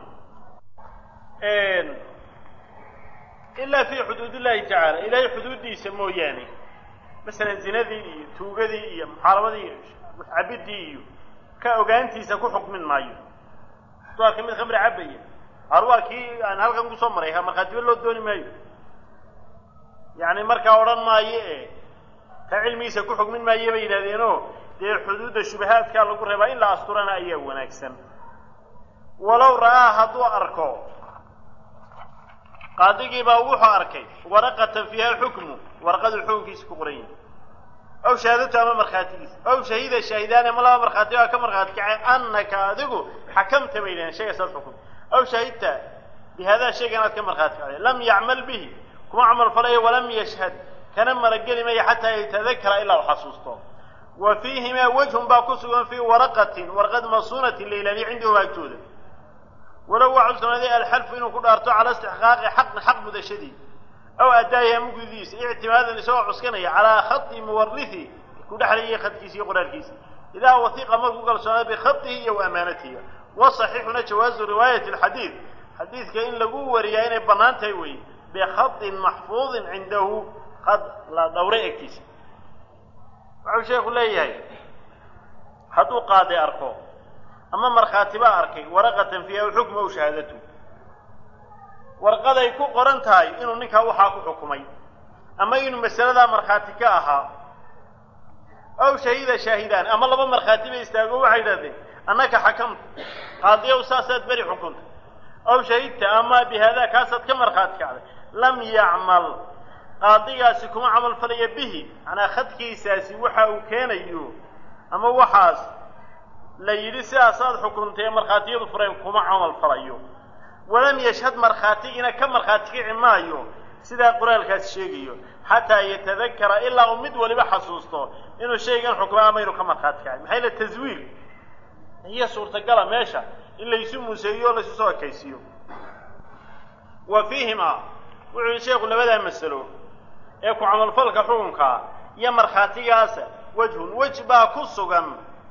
ilaa fi xuduud illahi tacaala ilaahay xuduuddiisa mooyaane masalan zinadii iyo tuugadii iyo muxaarabadii iyo cabidii iyo ka ogaantiisa ku xukmin maayo hadduu arkay mid khamri cabaya ar waa kii aan halkan kusoo maray ha markhaatiba loo dooni maayo yacni markaa odhan maayo e ta cilmigiisa ku xugmin maayo bay yidhahdeenoo dee xuduudda shubahaadkaa lagu reebaa in la asturana ayaa wanaagsan walow ra'aa hadduu arko qaadigiibaa wuxuu arkay waraqatan fiiha xukmu warqadu xukunkiisa ku qoran yahay aw shahaadatu ama markhaatigiisa aw shahida shaahidaani ama laba markhaati baa ka markhaati kacay annaka adigu xakamta bay yidhahdeen shaygasaad xukum aw shahidta bihadaa shayga inaad ka markhaati kacday lam yacmal bihi kuma camal falayo walam yashhad kana marageli maya xataa yatadakara ilaa u xasuusto wa fiihimaa wejhun baa ku sugan fii waraqatin warqad masuunatin la ilaaliyo cindahu agtooda walow waxau sugnaaday alxalfu inuu ku dhaarto cala istixqaaqi xaqin xaq mudashadii aw addaahi ama gudidiisa ictimaadan isagoo cuskanaya calaa khadi muwarihi ku dhexlayay khadkiisa iyo qoraalkiisa idaa wasiqa markuu kalsoonaa bikhadihi iyo wa amaanatihi wasaxiixuna jawaazu riwaayati alxadiid xadiidka in lagu wariyaa inay bannaan tahay weeye bikhadin maxfuudin cindahu khad la dhowray agtiisa wuxuu sheekhu leeyahay hadduu qaadi arko ama markhaati baa arkay waraqatan fiiha xukma aw shahaadatu warqaday ku qoran tahay inuu ninkaa waxaa ku xukumay ama inuu masaladaa markhaati ka ahaa aw shahida shaahidaan ama laba markhaati bay istaago waxay yidhahdeen annaka xakamta qaadiyow saasaad beri xukunta aw shahidta ama bihaadaa kaasaad ka markhaati kacday lam yacmal qaadigaasi kuma camal falaya bihi macnaa khadkiisaasi waxa uu keenayo ama waxaas la yidhi sidaasaad xukuntay ee markhaatiyadu fureen kuma camal falayo walam yashhad markhaatigiina ka markhaati kici maayo sidaa qoraalkaas sheegayo xataa yatadakara ilaa uu mid waliba xasuusto inuu shaygan xukmo ama inuu ka markhaati kacay maxay la taswiil iyo suurtagala meesha in laysu museeyo o laysu soo ekaysiiyo wa fiihimaa wuxuu yihi sheekhu labadaa masalo ee ku camalfalka xukunkaa iyo markhaatigaasa wejhun wej baa ku sugan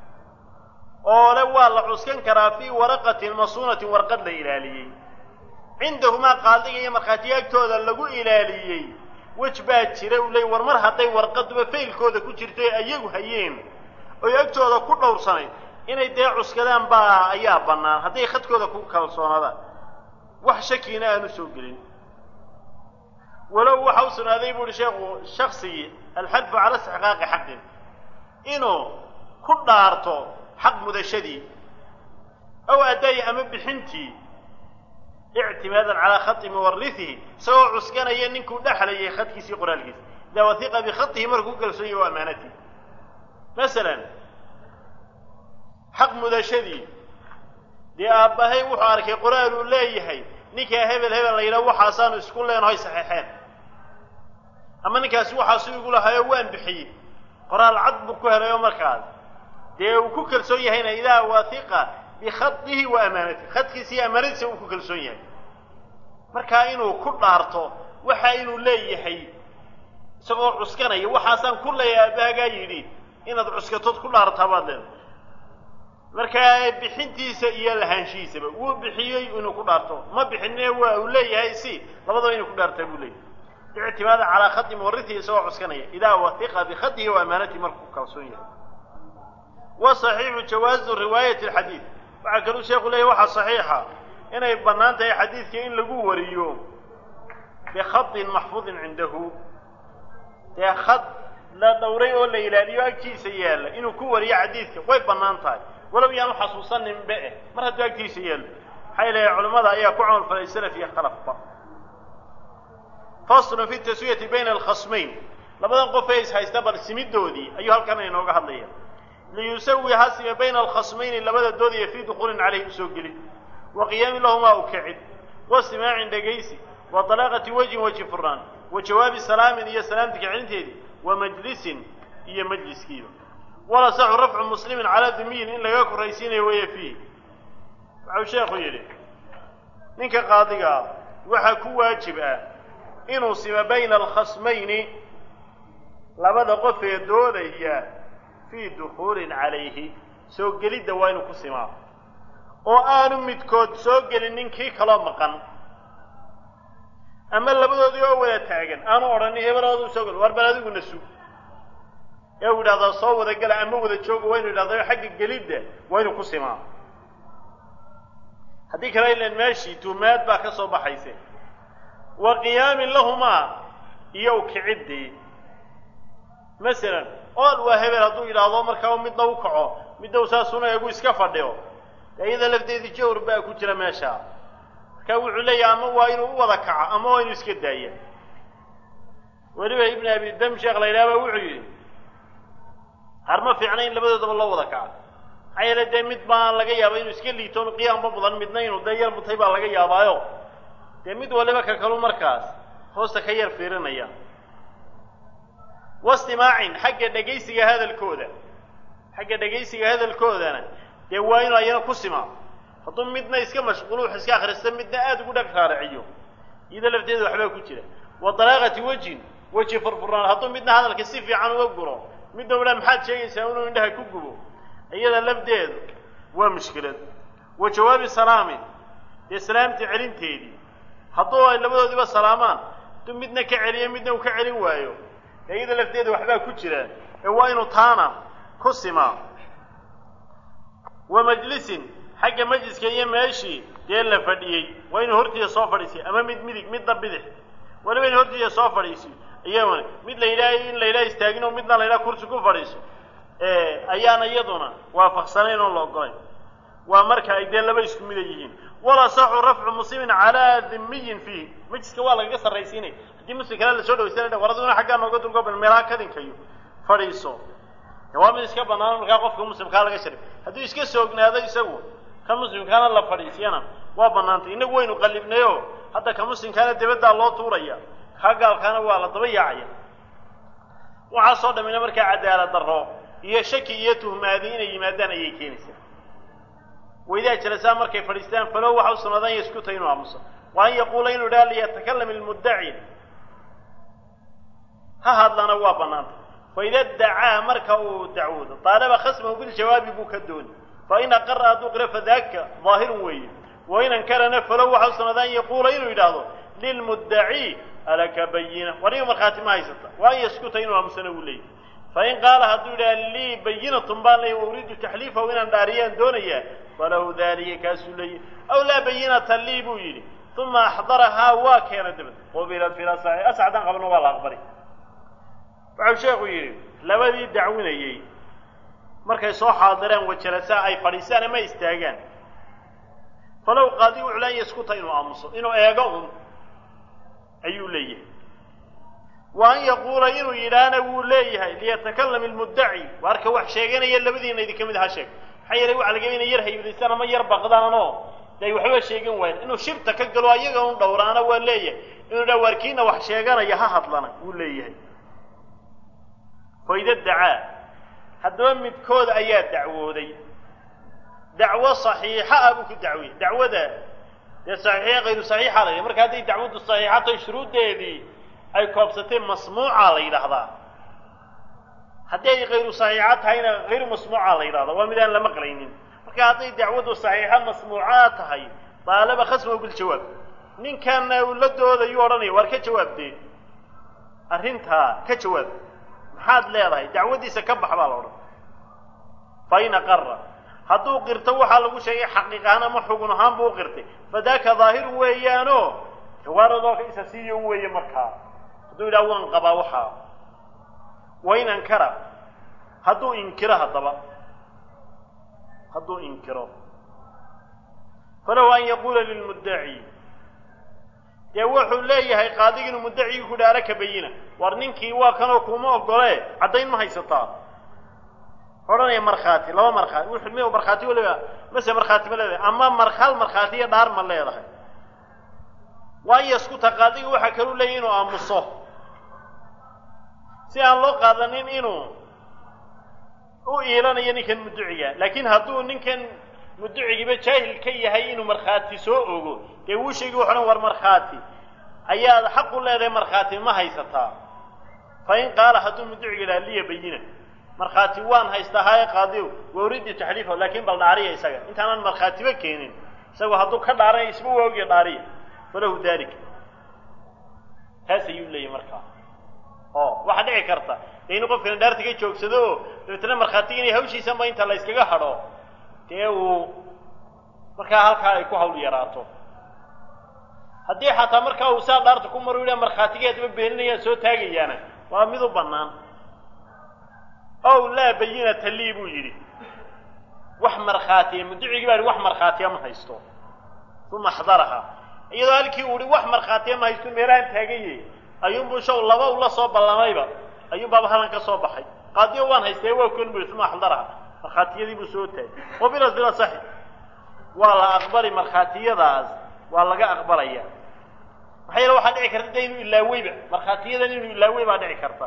oo le waa la cuskan karaa fii waraqatin masuunatin warqad la ilaaliyey cindahumaa qaadiga iyo markhaatiga agtooda lagu ilaaliyey wej baa jira uu leey war mar hadday warqaduba faylkooda ku jirto ee ayagu hayeen oy agtooda ku dhowrsanayd inay dee cuskadaan baa ayaa bannaan hadday khadkooda ku kalsoonaadaan wax shakiina aanu soo gelin walow waxa u sugnaaday bu uhi sheekhu shaksigii alxadfu cala istixqaaqi xaqin inuu ku dhaarto xaq mudashadii aw addaayi ama bixintii ictimaadan calaa khati muwarihihi isagoo cuskanaya ninkuu dhexlayay khadkiisii qoraalkiisa idaa wahiqa bikhatihi markuu kalsoonyahy wa amaanatihi masalan xaq mudashadii dee aabbahay wuxuu arkay qoraal uu leeyahay ninkaa hebel hebel la yidhaha waxaasaanu isku leenahay saxeexeen ama ninkaasi waxaasu igu lahayo waan bixiyey qoraal cad buu ku helayo markaas dee uu ku kalsoon yahayna idaa wahiqa bikhadihi wa amaanatihi khadkiisa iyo amaanadiisa uu ku kalsoon yahay markaa inuu ku dhaarto waxa inuu leeyahay isagoo cuskanaya waxaasaan ku leeyahay aabbahagaa yidhi inaad cuskatood ku dhaartaa baad leedahay markaa bixintiisa iyo lahaanshihiisaba wuu bixiyey inuu ku dhaarto ma bixinine waa uu leeyahay si labadaba inuu ku dhaartaa buu leeyahay ictimaada calaa khadi muwarihihi isagoo cuskanaya idaa wahiqa bikhadihi wa amaanatihi markuu kalsoon yahay wa saxiixu jawaazu riwaayati alxadiid waxaa kaluu sheekhu leeyahy waxaa saxiixa inay bannaan tahay xadiidka in lagu wariyo bikhadin maxfuudin cindahu dee khad la dhowray oo la ilaaliyo agtiisa yaalla inuu ku wariyo xadiidka way bannaan tahay walow yaanu xasuusaninba eh mar hadduu agtiisa yaallo maxay leeyahay culimmada ayaa ku camal falay salaf iyo khalafba faslun fi taswiyati bayna alkhasmayn labadan qof ee is haysta bal simidoodii ayuu halkan inooga hadlaya liyusawi hasime bayna alkhasmayni labada doodaya fii dukuulin caleyhi usoo gelin wa qiyaami lahumaa u kicid wa simaacin dhegaysi wa dalaaqati wejhin weji furnaan wa jawaabi salaamin iyo salaamti kicinteedii wa majlisin iyo majliskiiba walasaxu rafcu muslimin calaa dumiyin in laga korraysiinayo weeye fiih waxau sheekhu yidhi ninka qaadigaa waxaa ku waajib ah inuu sima bayna alkhasmayni labada qof ee doodaya fii dukuulin calayhi soo gelidda waa inuu ku simaa oo aanu midkood soo gelin ninkii kaloo maqan ama labadoodii oo wada taagan aanu odhanin hebeloodu soo gel war bal adiguna sug ee uu yidhahdaa soo wada gala ama wada jooga waa inu yidhahda xagga gelidda waa inuu ku simaa haddii kale ilan meeshii tuumaad baa ka soo baxayse wa qiyaamin lahumaa iyo ukiciddii masalan ool waa hebel hadduu yidhaahdo markaa midna u kaco midna u saasuna eegu iska fadhiyo dee iyada lafteedii jawr baa ku jira meesha marka wuxuu leeyahay ama waa inuu u wada kaco ama waa inuu iska daaya weliba ibn abi dam sheekh la yidhaha ba wuxuu yidhi har ma fiicna in labadoodaba loo wada kaco maxaa yeele dee mid baa laga yaaba inuu iska liitoon qiyaamba mudan midna inuu dee yar mutay baa laga yaabaayo dee mid waliba ka kalu markaas hoosta ka yar fiirinaya wastimaacin xagga dhegaysiga hadalkooda xagga dhegaysiga hadalkoodana dee waa inuu ayana ku simaa hadduu midna iska mashquulu wax iska akrista midna aada ugu dhag raaraciyo iyada lafteeda waxbaa ku jira wa dalaaqati wejin weji furfurnaan hadduu midna hadalka si fiican uga guro midna udhaa maxaad sheegaysaa inuu indhaha ku gubo iyada lafdeedu waa mushkilad wa jawaabi salaamin dee salaamtii celinteedii hadduu ay labadoodiba salaamaan hadduu midna ka celiyo midna uu ka celin waayo ee iyada lafteeda waxbaa ku jira ee waa inuu taana ku simaa wa majlisin xagga majliska iyo meeshii dee la fadhiyey waa inuu hortiisa soo fadhiisiy ama mid midig midna bidix waliba in hortiisa soo fadhiisiyo iyaguna mid la yidhaha in la yidhaha istaagin oo midna la yidhaha kursi ku fadhiiso ayaana iyaduna waafaqsanayn oon la ogolayn waa marka ay dee laba isku mida yihiin wala saxu rafcu muslimin calaa dhimiyin fiihi majliska waa lagaga sarraysiinay haddii muslim kale lasoo dhawaysana war aduguna xaggaa nooga dulgoobal meelaha kadinkayo fadhiiso waa mid iska bannaan markaa qofka muslimkaa laga sharay hadduu iska soognaado isagu ka muslimkaana la fadhiisiyana waa bannaantay innagu waynu qallibnayo hadda ka muslimkaana dibaddaa loo tuuraya ka gaalkaana waa la daba yaacaya waxaasoo dhamina markaa cadaalad darro iyo shaki iyo tuhmaadi inay yimaadaan ayay keenaysaa waydaa jalasaa markay fadhiistaan falow waxa u sunaadaan yaskuta inuu aamuso wa an yaquula inuu idhaha liyatakalam ilmuddaci ha hadlana waa bannaantay faida dacaa marka uu dacwoodo daalaba khasmahu biljawaabi buu ka dooni fain aqara hadduu qiro fadaaka daahirun weeye wain ankarana falow waxa u sunaada an yaquula inuu yidhaahdo lilmuddaci alaka bayina wariga markhaati ma haysata wa an yaskuta inuu aamusana uu leeyahy fain qaala hadduu yidhaha lii bayinatun baan leeyay wa uriidu taxliifahu inaan dhaariyaan doonayaa falahu dalika kaasuu leeyahy aw laa bayinata lii buu yidhi uma axdarahaa waa keena dabad qubilat fi lasaxi asxadaan qabno waa la aqbali waxau sheekhu yidhi labadii dacwinayey markay soo xaadireen wajalasaa ay fadhiisaan ama istaagaan falow qaadi wuxuu laan yaskuta inuu aamuso inuu eego un ayuu leeyahay wa an yaquula inuu yidhaahna wuu leeyahay liyatakalam ilmuddaci waarka wax sheeganaya labadiina idinka mid ha sheeg maxaa yeelay waxa laga inay yar haybaystaan ama yar baqdaanoo de ay waxba sheegan waayeen inuu shibta ka galo ayaga un dhowraana waa leeyahay inuu dhaa waarkiina wax sheeganaya ha hadlana wuu leeyahay faida dacaa haddaba midkooda ayaa dacwooday dacwo saxiixa ah buu ku dacwiyey dacwada dee saxiixiya kayru saxiixa la yidhaha marka hadday dacwaddu saxiixa tahay shuruuddeedii ay koobsatay masmuuca la yidhaahdaa haddii ay kayru saxiixa tahayna hayru masmuuca la yidhahdaa waa mid aan la maqlaynin marka hadday dacwaddu saxiixa masmuucaa tahay daalaba khasmahu biljawaab ninkan uu la doodayuu odhanaya waar ka jawaabdee arrintaa ka jawaab maxaad leedahay dacwaddiisa ka bax baa la odhan fain aqara hadduu qirto waxaa lagu sheegay xaqiiqahaan ama xugun ahaan buu u qirtay fadaaka daahirun weeyaano jawaaradooka isa siiyo un weeye markaa hadduu yidhaha waan qabaa waxaa wain ankara hadduu inkiro haddaba hadduu inkiro falow an yaquula lilmuddaci dee wuxuu leeyahay qaadigi inuu muddacigii ku dhaara ka bayina war ninkii waa kanoo kuma ogole caddayn ma haysataa odhanaya markhaati laba markhaati wuxuu mi markhaati waliba mase markhaati ma leedahay ama mar hal markhaati iyo dhaar ma leedahay waan yaskuta qaadiga waxaa kaluu leeyahy inuu aamuso si aan loo qaadanin inuu u iilanayo ninkan mudduciga laakiin hadduu ninkan mudducigiiba jaahil ka yahay inuu markhaati soo ogo dee wuu sheegi wuxu dhan war markhaati ayaad xaq u leedahay markhaati ma haysataa fa in qaala hadduu mudduciga yidhaha liya bayina markhaati waan haystaa haye qaadiw wa uriidu taxliifahu laakiin bal dhaariya isaga intaanaan markhaatiba keenin isagu hadduu ka dhaaranay isba waagiya dhaariya falahu dalik taas ayuu leeyahy markaa oo waxaa dhici karta dee inuu qofkana dhaarta ka joogsado oo dabeetana markhaatiga inay hawshiisanba inta la yskaga hadho dee uu markaa halkaa ay ku hawl yaraato haddii xataa markaa uu saa dhaarta ku maru yidha markhaatigeedaba beeninayaan soo taagayaana waa mid u bannaan ow laa bayinata lii buu yidhi wax markhaatiya mudducigii baa yihi wax markhaatiya ma haysto uma axdaraha iyadoo halkii uu ihi wax markhaatiya ma haysto meelahaan taagaye ayuunbuu shaw laba ula soo ballamayba ayuunbaaba halan ka soo baxay qaadiyo waan haystee waa kon bu yihi uma axdaraha markhaatiyadii buu soo taagay wabilas bila saxi waa la aqbali markhaatiyadaas waa laga aqbalaya maxaa yeele waxaa dhici karta de inuu ilaaweyba markhaatiyadan inuu ilaawey baa dhici karta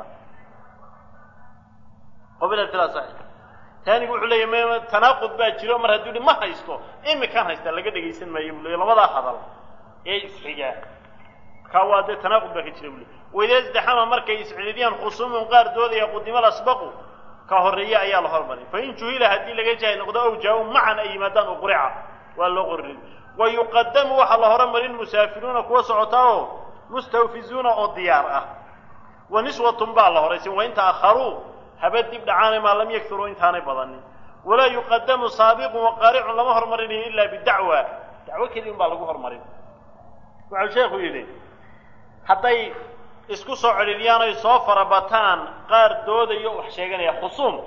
qabilat bila saxi taanigu wuxuu leeyahy m tanaaqud baa jiro mar hadduu hi ma haysto imikaan haystaa laga dhegaysan maayo buu leey labadaa hadal ee isxigaa markaa waa dee tanaaqud baa ka jira buu ley waidaa isdaxama markay iscididiyaan khusuumun qaar doodaya qudima lasbaqu ka horreeya ayaa la hormarin fain juhila haddii laga jahay noqdo ow jaa-u macan ay yimaadaan uqrica waa loo qorin wa yuqadamu waxaa la horumarin musaafiruuna kuwa socotaa oo mustawfizuuna oo diyaar ah wa niswatun baa la horaysin wain ta'akharuu haba dib dhacaana maa lam yakturuu intaanay badanin walaa yuqadamu saabiqun waqaaricun lama hormarinayo ilaa bidacwa dacwo keliya un baa lagu hormarin wuxuu sheekhu yidhi hadday isku soo celiliyaan oy soo farabataan qaar doodayo wax sheeganaya khusuum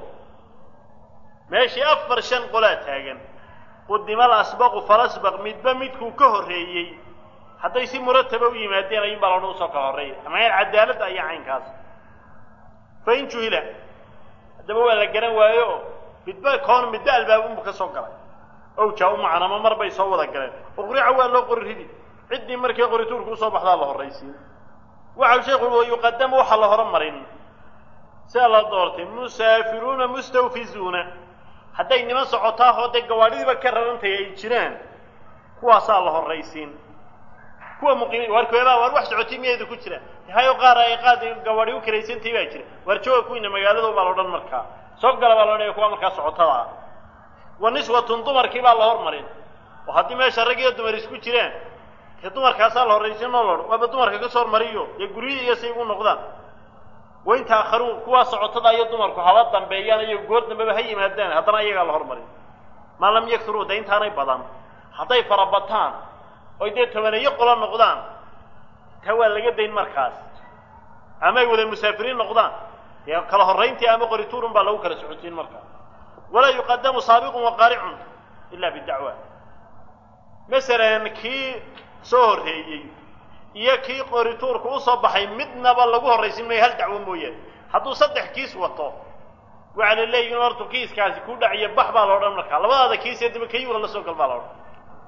meeshii afar shan qolaa taagan qudimal asbaqu falasbaq midba midkuu ka horreeyey hadday si murataba u yimaadeen ayuun baa loodhan usoo kala horreeya ama cadaaladda iyo caynkaas fain juhila haddaba waa la garan waayo oo midba koon midba albaabunbu ka soo galay ow jaa u macan ama mar bay soo wada galeen uqrica waa loo qori ridi ciddii markii qorituurku usoo baxdaa la horraysiin waxau sheekhu wa yuqadamu waxaa la horumarin sidaa la doortay musaafiruuna mustawfizuuna hadday niman socotaa oo dee gawaadhidiiba ka rarantaya ay jiraan kuwaasaa la horraysiin kuwa muqiimiin waarkoodaa waar wax socotay miyeedu ku jira hayo qaar ay qaad gawaadhi u karaysantay baa jira waar jooga kuwiina magaalada baa la odhan markaa soo gala baa la odhanaya kuwa markaa socotada ah wa niswatun dumarkii baa la hormarin oo haddii meesha rag iyo dumar isku jiraan dee dumarkaasaa la horraysiin oo laodhan waaba dumarka ka soo hormariyo dee guryihii iyo say ugu noqdaan wain taakharuun kuwaa socotada iyo dumarku haba dambeeyaan iyo goor dambeba ha yimaadaan haddana iyagaa la hormarin maa lam yakturuu de intaanay badan hadday farabataan oy dee tobaneeyo qolo noqdaan taa waa laga dayn markaas ama ay wada musaafiriin noqdaan dee kala horrayntii ama qorituurun baa lagu kala socotiin markaa walaa yuqadamu saabiqun waqaaricun ila bidacwa masalan kii soo horreeyey iyo kii qorituurku usoo baxay midnaba lagu horraysin maayo hal dacwo mooyaane hadduu saddex kiis wato waxaa la leeyihin hortu kiiskaasi ku dhaciyo bax baa la odhan markaa labadaada kiisee daba kayuga la soo gal baa la odhan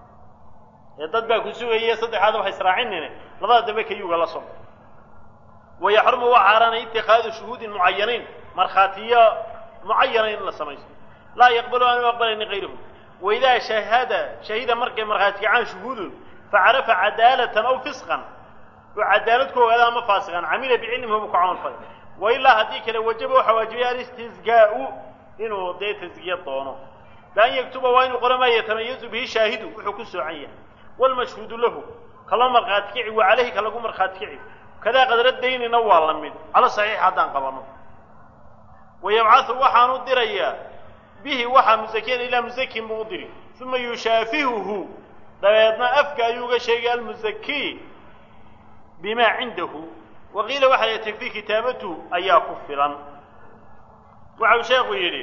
ee dad baa ku sugaya saddexaada waxa israacinine labada dambe kayuga la soo gal wayaxrumu waa xaaraanay itikaadu shuhuudin mucayaniin markhaatiyo mucayana in la samaysto laa yaqbalu aanu aqbalayni kayruhu waidaa shahada shahida markay markhaati kacaan shuhuudun facarafa cadaalatan aw fisqan oo cadaalad ku ogaada ama faasiqan camila bicilmihi buu ku camal falay wa ilaa haddii kale wajaba waxaa waajibaya alistizgaau inuu dee tasgiya doono bian yaktuba waa inuu qora maa yatamayazu bihi shaahidu wuxuu ku soocan yahay waalmashhuudu lahu kaloo markhaati kici wa caleyhi ka lagu markhaati kici kadaa qadra daynina waa la mid cala saxiix haddaan qabano wayabcathu waxaanu dirayaa bihi waxaa musakiyan ilaa musakin buu u diri uma yushaafihuhu dabeedna afka ayuu uga sheegay almusaki bimaa cindahu wa qiila waxaa la takfii kitaabatuhu ayaa ku filan waxau sheekhu yidhi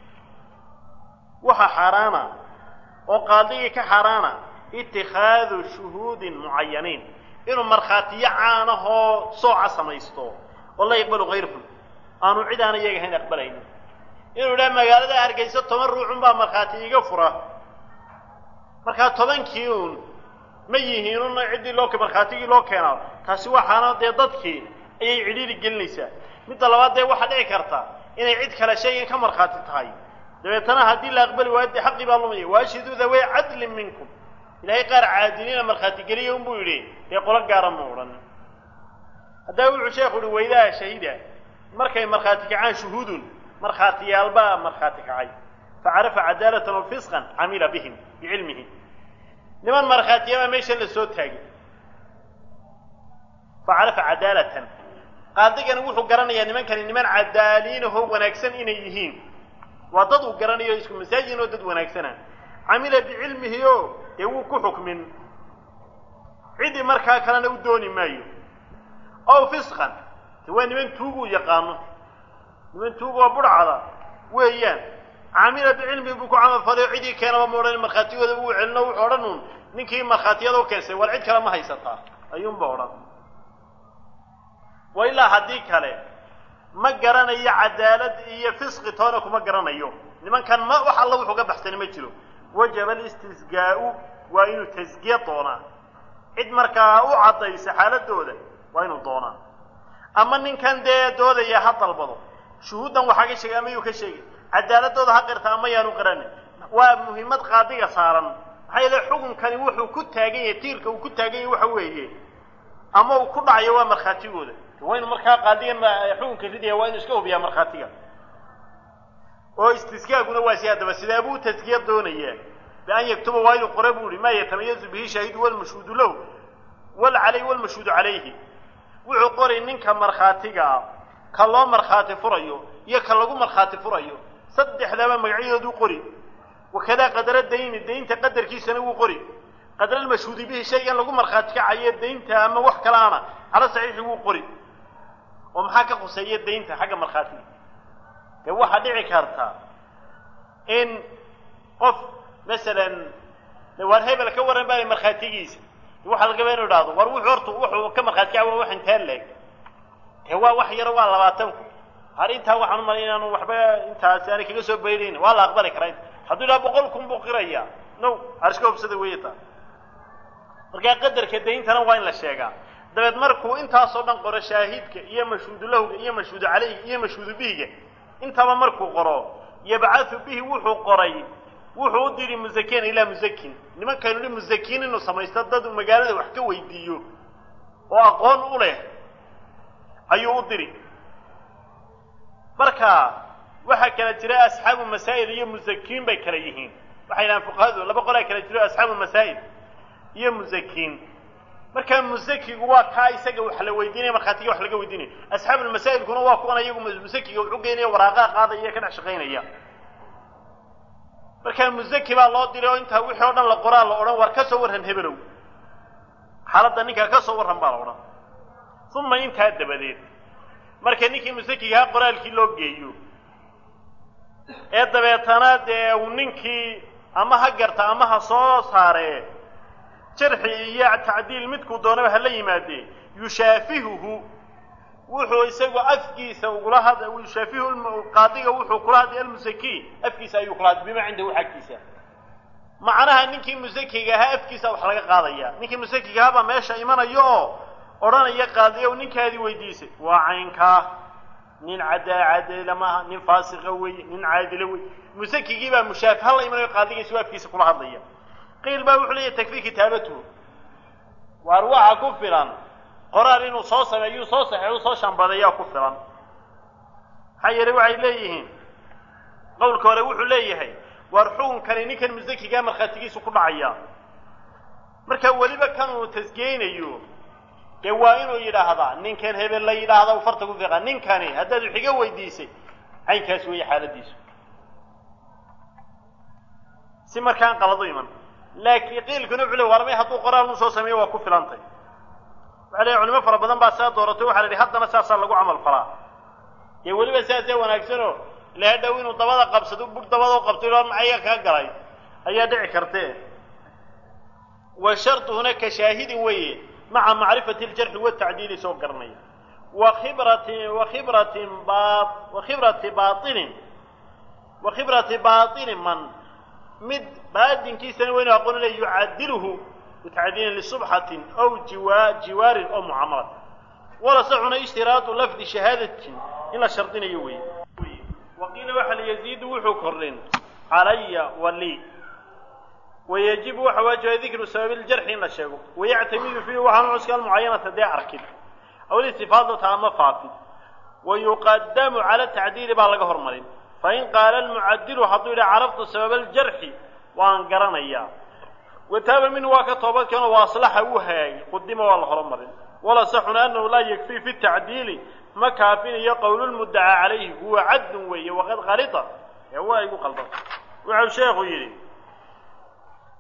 waxa xaaraana oo qaadigii ka xaaraana itikhaadu shuhuudin mucayaniin inuu markhaatiyo caanahoo sooca samaysto oo la yaqbalu kayrhum aanu cid aan iyaga ahayn aqbalaynin inuu idhaha magaalada hargeysa toban ruucun baa markhaati iga fura markaa tobankii uun ma yihiinun ciddii loo markhaatigii loo keenaa taasi waxaana dee dadkii ayay cidhiiri gelinaysaa midda labaad dee waxaa dhici karta inay cid kale shaygan ka markhaati tahay dabeetana haddii la aqbali waayo dee xaqii baa lumaya waashhiduu dawey cadlin minkum ilaahay qaar caadiliina markhaati geliya unbuu yidhi dee qolo gaara ma odhan haddaba wuxuu sheekhu uhi waydaa shahida markay markhaati kacaan shuhuudun markhaatiyaalbaa markhaati kacay facarafa cadaalatan wa fisqan camila bihim bicilmihi niman markhaatiyabaa meeshan la soo taagay facarafa cadaalatan qaadigani wuxuu garanayaa nimankani niman cadaaliinahoo wanaagsan inay yihiin waa dad uu garanayo isku masaajin oo dad wanaagsana camila bicilmihi o dee wuu ku xukmin ciddii markaa kalena u dooni maayo ow fisqan de waa niman tuuguu yaqaano niman tuug oo budhcada weeyaan camila bicilmihi buu ku camalfalay o ciddii keenaba ma odhan markhaatigooda uu celino wuxuu odhan uun ninkii markhaatiyada u keensay war cid kale ma haysataa ayuunba odhan wa ilaa haddii kale ma garanayo cadaalad iyo fisqi toona kuma garanayo nimankan ma wax alla wuxuu ka baxsani ma jiro wajaba alistisgaa'u waa inuu tasgiye doonaa cid markaa u caddaysa xaaladooda waa inuu doonaa ama ninkan dee doodaya ha dalbado shuhuuddan waxaa ka sheegay ama yuu ka sheegay cadaaladooda ha qirta ama yaanu qiranin waa muhiimad qaadiga saaran maxaa yeele xukunkani wuxuu ku taagan yahay tiirka uu ku taagan yahay waxa weeye ama uu ku dhacayo waa markhaatigooda waa inu markaa qaadigan xukunka ridaya waa inu iska hubiyaa markhaatiga oo istisgaaguna waa si haddaba sidee buu taskiya doonayaa bian yaktuba waa inuu qore buu ihi maa yatamayazu bihi shaahidu walmashhuudu lahu wal calayh walmashhuudu calayhi wuxuu qoray ninka markhaatiga ah ka loo markhaati furayo iyo ka lagu markhaati furayo saddexdaba magacyadooduu qori wakadaa qadara dayni daynta qadarkiisana wuu qori qadra almashhuudi bihi shaygan lagu markhaati kacayo daynta ama wax kalaana cala saxiixi wuu qori oo maxaa ka khuseeya daynta xagga markhaatiga dee waxaa dhici karta in qof masalan waar hebel ka warran baa markhaatigiisa waxaa lagaba inu idhahdo war wuxuu horta wuxuu ka markhaati kaca waa wax intaa leeg dee waa wax yaro waa labaatan ku har intaa waxaan u malay inaanu waxba intaasi aanay kaga soo baydhayn waa la aqbali karaa inta hadduu idhaha boqol kun buu qirayaa no arska hobsada weeye taa markaa qadarka dayntana waa in la sheegaa dabeed markuu intaasoo dhan qoro shaahidka iyo mashhuudu lahga iyo mashhuudu calayhi iyo mashhuudu bihiga intaba markuu qoro yabcathu bihi wuxuu qoray wuxuu u diri musakiyan ilaa musakin nimankaynu hi musakiin inuu samaysto dad uu magaalada wax ka weydiiyo oo aqoon u leh ayuu u diri marka waxaa kala jira asxaabu masaa'il iyo musakiin bay kala yihiin waxay dhahaan fuqahadu laba qolaa kala jiro asxaabu masaa'il iyo musakiin markaa musakigu waa kaa isaga wax la weydiinaya markhaatiga wax laga weydiinaya asxaabulmasaa'ilkuna waa kuwan ayagu musakiga wuxu geynaya waraaqaa qaadaya ka dhex shaqaynaya markaa musaki baa loo diray oo intaa wixii o dhan la qoraa la odhan war ka soo warran hebelow xaaladda ninkaa ka soo warran baa la odhan uma intaa dabadeed marka ninkii musakigaha qoraalkii loo geeyo ee dabeetana dee uu ninkii ama ha garta ama ha soo saaree jarxi iyo tacdiil midkuu doonaba hala yimaadee yushaafihuhu wuxuu isagu afkiisa ugula had yushaafihu qaadiga wuxuu kula hadlay almusaki afkiisa ayuu kula hadlay bima cindahu xagkiisa macnaha ninkii musakiga ahaa afkiisa wax laga qaadaya ninkii musakiga ahaa baa meesha imanaya oo odhanaya qaadiyow ninkaadii weydiisay waa caynkaa nin cadaa cadila maaha nin faasiqa weeye nin caadila weye musakigii baa mushaafi hala imanayo qaadiga isagoo afkiisa kula hadlaya qiil baa wuxuu leeyahy takfii kitaabatuhu waar waxa ku filan qoraal inuu soo sameeyuu soo saxeexu soo shambadeeyaa ku filan maxaa yeelay waxay leeyihiin qowlka hore wuxuu leeyahay waar xukunkani ninkan musakigaa markhaatigiisu ku dhacaya marka weliba kan uu tasgeynayo dee waa inuu yidhaahdaa ninkan hebel la yidhaahda u farta ku fiiqa ninkani haddaad wax iga weydiisay caynkaas weeye xaaladiisu si markaan qaladu iman laakiin qiilkuna wuxuu le warmay hadduu qoraal u soo sameeyo waa ku filantay waxa leeyahy culimo fara badan baa saa dooratay waxa la yidhi haddana saasaa lagu camal falaa dee weliba saasee wanaagsanoo ilaha dhow inuu dabada qabsado bug dabada u qabto ilo macaya kaa galay ayaa dhici kartee wa sharduhuna ka shaahidin weeye maca macrifati aljarxi watacdiili soo garanaya wa khibrati wa khibratin ba wa khibrati bainin wa khibrati baatini man mid baadinkiisana waynu aqoonilay yucadiluhu bitacdiilin lisubxatin aw jiwa jiwaarin oo mucaamalad wala saxuna ishtiraatu lafdi shahaadatin in la shardinayo weeye waqiila waxa la yaziidu wuxuu kordhin calaya wali wayajibu waxa waajiba dikru sababi ljarxi in la sheego wayactamidu fiihi waxaanu cuska almucayanata dee arkid aw listifaadata ama faafid wayuqadamu cala tacdiili baa laga hormarin fain qaala almucadilu hadduu yidhaha caraftu sababa aljarxi waan garanayaa wataaba minhu waa ka toobadkeenoo waa aslaxa uu hagaagay qudima waa la horumarin wala saxuna anahu laa yakfii fi tacdiili ma kaafinayo qowlulmuddacaa calayhi huwa cadlun weeye waqad kalita ee waa igu qaldan wuxuu sheekhu yidhi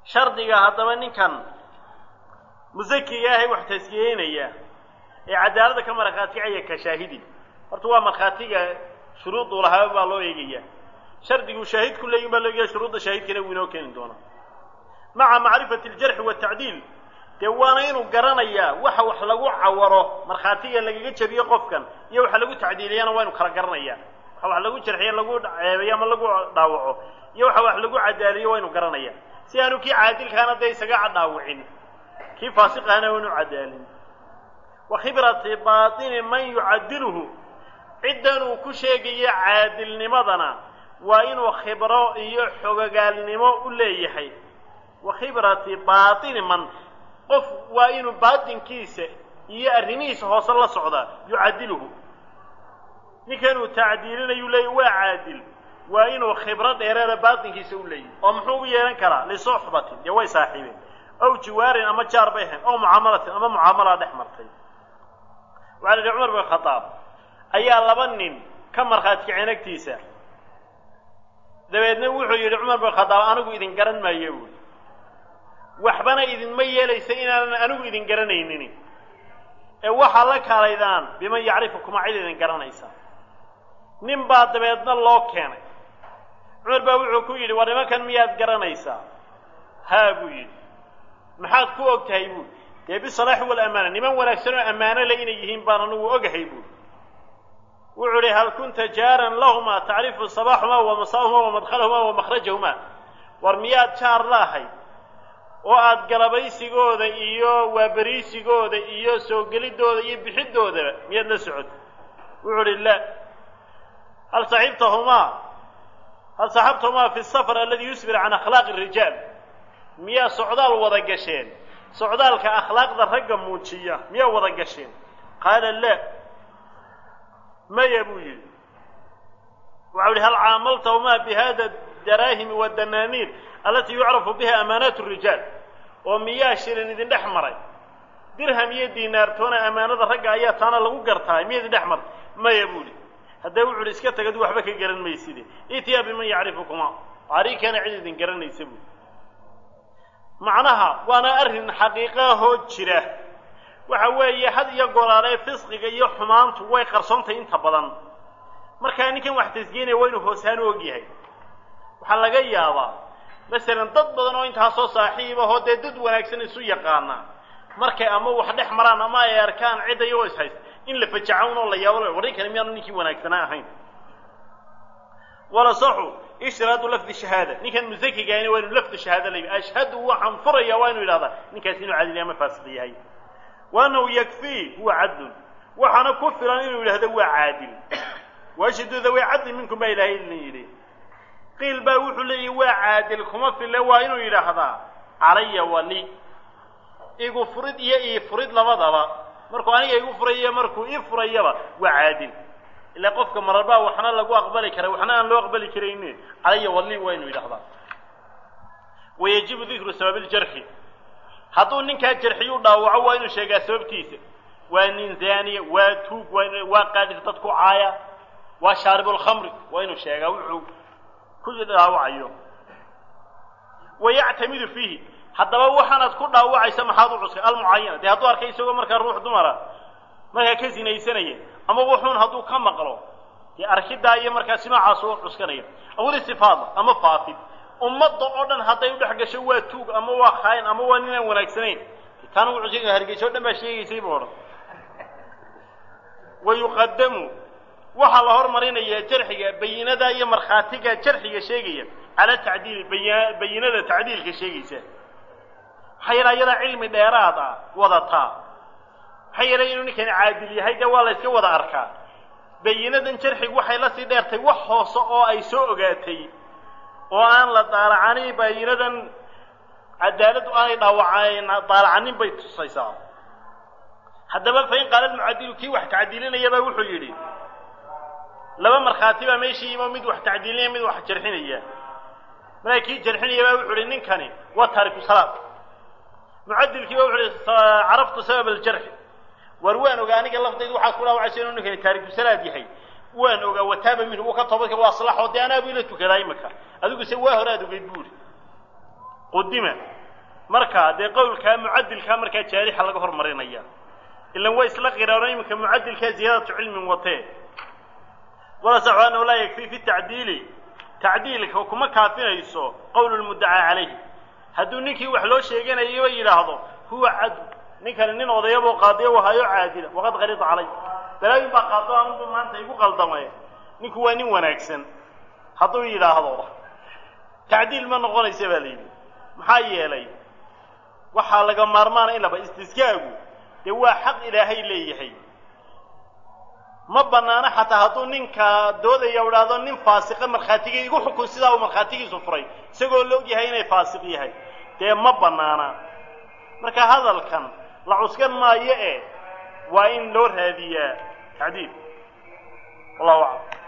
shardiga haddaba ninkan musakiga ahay wax taskiyeynaya ee cadaalada ka markhaatigaya ka shaahidi horta waa markhaatiga shuruuduu lahaa baa loo eegaya shardiguu shaahidku leeyin baa loo eegaya shuruudda shaahidkana wuu inoo keeni doonaa maca macrifati aljarxi waatacdiil dee waana inuu garanayaa waxa wax lagu cawaro markhaatiga lagaga jabiyo qofkan iyo waxa lagu tacdiiliyana waa inu kala garanaya waxa wax lagu jarxiyo lagu ceebayo ama lagu dhaawaco iyo waxa wax lagu cadaaliyo waa inu garanaya si aanu kii caadilkaana dee isaga dhaawicin kii faasiqahana waa inu cadaalin wa khibrati baatini man yucadiluhu ciddan uu ku sheegayo caadilnimadana waa inuu khibro iyo xogogaalnimo u leeyahay wa khibrati baatini man qof waa inuu baatinkiisa iyo arrimihiisa hoose la socdaa yucadiluhu ninkan uu tacdiilinayu leeya waa caadil waa inuu khibro dheereeda baatinkiisa u leeyahay oo muxuu u yeehan karaa lisuxbatin dee way saaxiibeen ow jiwaarin ama jaar bay ahayn ow mucaamalatin ama mucaamalaa dhex martay waxaa la yihi cumar bin khadaab ayaa laba nin ka markhaati kaceen agtiisa dabeedna wuxuu yidhi cumar bin khadaab anigu idin garan maayo buuli waxbana idinma yeelaysa inaanan anigu idin garanaynin ee waxaa la kaalaydaan biman yacrifukuma cid idin garanaysa nin baa dabeedna loo keenay cumar baa wuxuu ku yidhi war nimankan miyaad garanaysaa haa buu yidhi maxaad ku og tahay buuli dee bisalaaxi walamaana niman wanaagsan oo ammaano le inay yihiin baan anigu ogahay buuli wuxuu idhi hal kunta jaaran lahumaa tacrifu sabaaxumaa wa masaahumaa wa madkhalahuma wa makhrajahumaa war miyaad jaar laahay oo aad galabaysigooda iyo waaberiisigooda iyo soo gelidooda iyo bixidoodaba miyaad la socotay wuxuu idhi la hal saxibtahumaa hal saxabtahumaa fi safar aladi yusbir can akhlaaqi rijaal miyaa socdaal wada gasheen socdaalka akhlaaqda ragga muujiya miyaa wada gasheen qaala la maya buu yidhi waxau yihi hal caamaltahumaa bi hada daraahimi wadanaaniir alatii yucrafu biha amaanaat rijaal oo miyaa shilin idin dhex maray dirham iyo diinaartoona ammaanada ragga ayaa taana lagu gartaa miya idin dhex martay maya buu ihi haddee wuxu uhi iska tagad waxba ka garan mayside itiyaa biman yacrifukuma ariikana cid idin garanaysa buu macnaha waana arrin xaqiiqahoo jira waxa weeye had iyo golaalee fisqiga iyo xumaantu way qarsoontahay inta badan markaa ninkan wax tasgeynaya waa inuu hooshaan u og yahay waxaa laga yaabaa masalan dad badan oo intaasoo saaxiib ahoo dee dad wanaagsan isu yaqaana markay ama wax dhex maraan ama ay arkaan cidda iyagoo is haysta in la fajacan oo la yaabo warrinkani miyaanu ninkii wanaagsanaa ahayn wala saxu ishtiraadu lafdi shahaada ninkan musakigaahina waa inu lafdu shahaada la ashhadu waxaan furaya waa inu yidhahdaa ninkaas inuu cadil ama faasiq yahay wa annahu yakfii huwa cadlun waxaana ku filan inuu yidhahdo waa caadil waashhadu daway cadlin minkum baa ilaahay idin yidhi qiil baa wuxuu leeyahy waa caadil kuma fille waa inuu yidhaahdaa calaya wali igu furid iyo ii furid labadaba markuu aniga igu furayiyo markuu ii furayaba waa caadil ilaa qofka mararbaa waxna lagu aqbali kara waxna aan loo aqbali karayni calaya wali waa inuu yidhahdaa wayajibu dikru sababi ljarxi hadduu ninkaa jarxiyu dhaawaco waa inuu sheegaa sababtiisa waa nin zaaniya waa tuug waa waa qaadis dad ku caaya waa shaaribulkhamri waa inuu sheegaa wuxuu ku dhaawacayo wayactamidu fiihi haddaba waxaanaad ku dhaawacaysa maxaad u cuskay almucayana dee hadduu arkay isagoo markaa ruux dumara markaa ka sinaysanaya ama wuxuun hadduu ka maqlo dee arkidaa iyo markaa simaacaas u cuskanaya awil istifaada ama faafid ummadda oo dhan hadday u dhex gasho waa tuug ama waa khaayin ama waa ninaan wanaagsanayn taana u cuskan hargeyso o dhan baa sheegaysay buu odhan wa yuqadamu waxaa la hormarinayaa jarxiga bayinada iyo markhaatiga jarxiga sheegaya cala tacdiili bay bayinada tacdiilka sheegaysa maxaa yeele ayadaa cilmi dheeraad ah wadataa maxaa yeelay inuu ninkani caadil yahay dee waa la yska wada arkaa bayinadan jarxigu waxay la sii dheertay wax hoose oo ay soo ogaatay oo aan la daalacanin bayinadan cadaaladdu aanay dhaawacayn daalacanin bay tusaysaa haddaba fain qaala almucadilu kii wax tacdiilinayabaa wuxuu yidhi laba markhaati baa meeshii yimo mid wax tacdiilinaya mid wax jarxinaya markaa kii jarxinaya baa wuxu uhi ninkani waa taariku salaad mucadilkii ba wuxu uhi caraftu sabab aljarxi war waan ogaa aniga laftaydu waxaad ku dhaawacaysa inuu ninkani taariku salaad yahay waan ogaa wataaba minhu wuu ka toobadka waa aslaxoo dee anaabu ila tukadaa imaka adigu se waa hore aad ogeyd buuri qudima markaa dee qowlkaa mucadilkaa markaa jaarixa laga hormarinaya ilan waa isla qiraano iminka mucadilkaa ziyaadatu cilmin watee walasaxu annahu laa yakfii fi tacdiili tacdiilka kuma kaafinayso qowlu lmuddacaa calayhi hadduu ninkii wax loo sheeganayaba yidhaahdo huwa cadu ninkani nin odayaboo qaadiyo wahayo caadila waqad qalida calay balaayin baa qaado anugu maanta igu qaldamay ninku waa nin wanaagsan hadduu yidhaahdo tacdiil ma noqonaysa baa la yidhi maxaa yeelay waxaa laga maarmaana in laba istiskaagu dee waa xaq ilaahay leeyahay ma banaano xataa hadduu ninkaa doodaya idhaahdo nin faasiqa markhaatigii igu xukun sidaa uu markhaatigiisu furay isagoo la og yahay inay faasiq yahay dee ma banaana marka hadalkan la cuskan maayo e waa in loo raadiyaa tacdiil wallahu aclam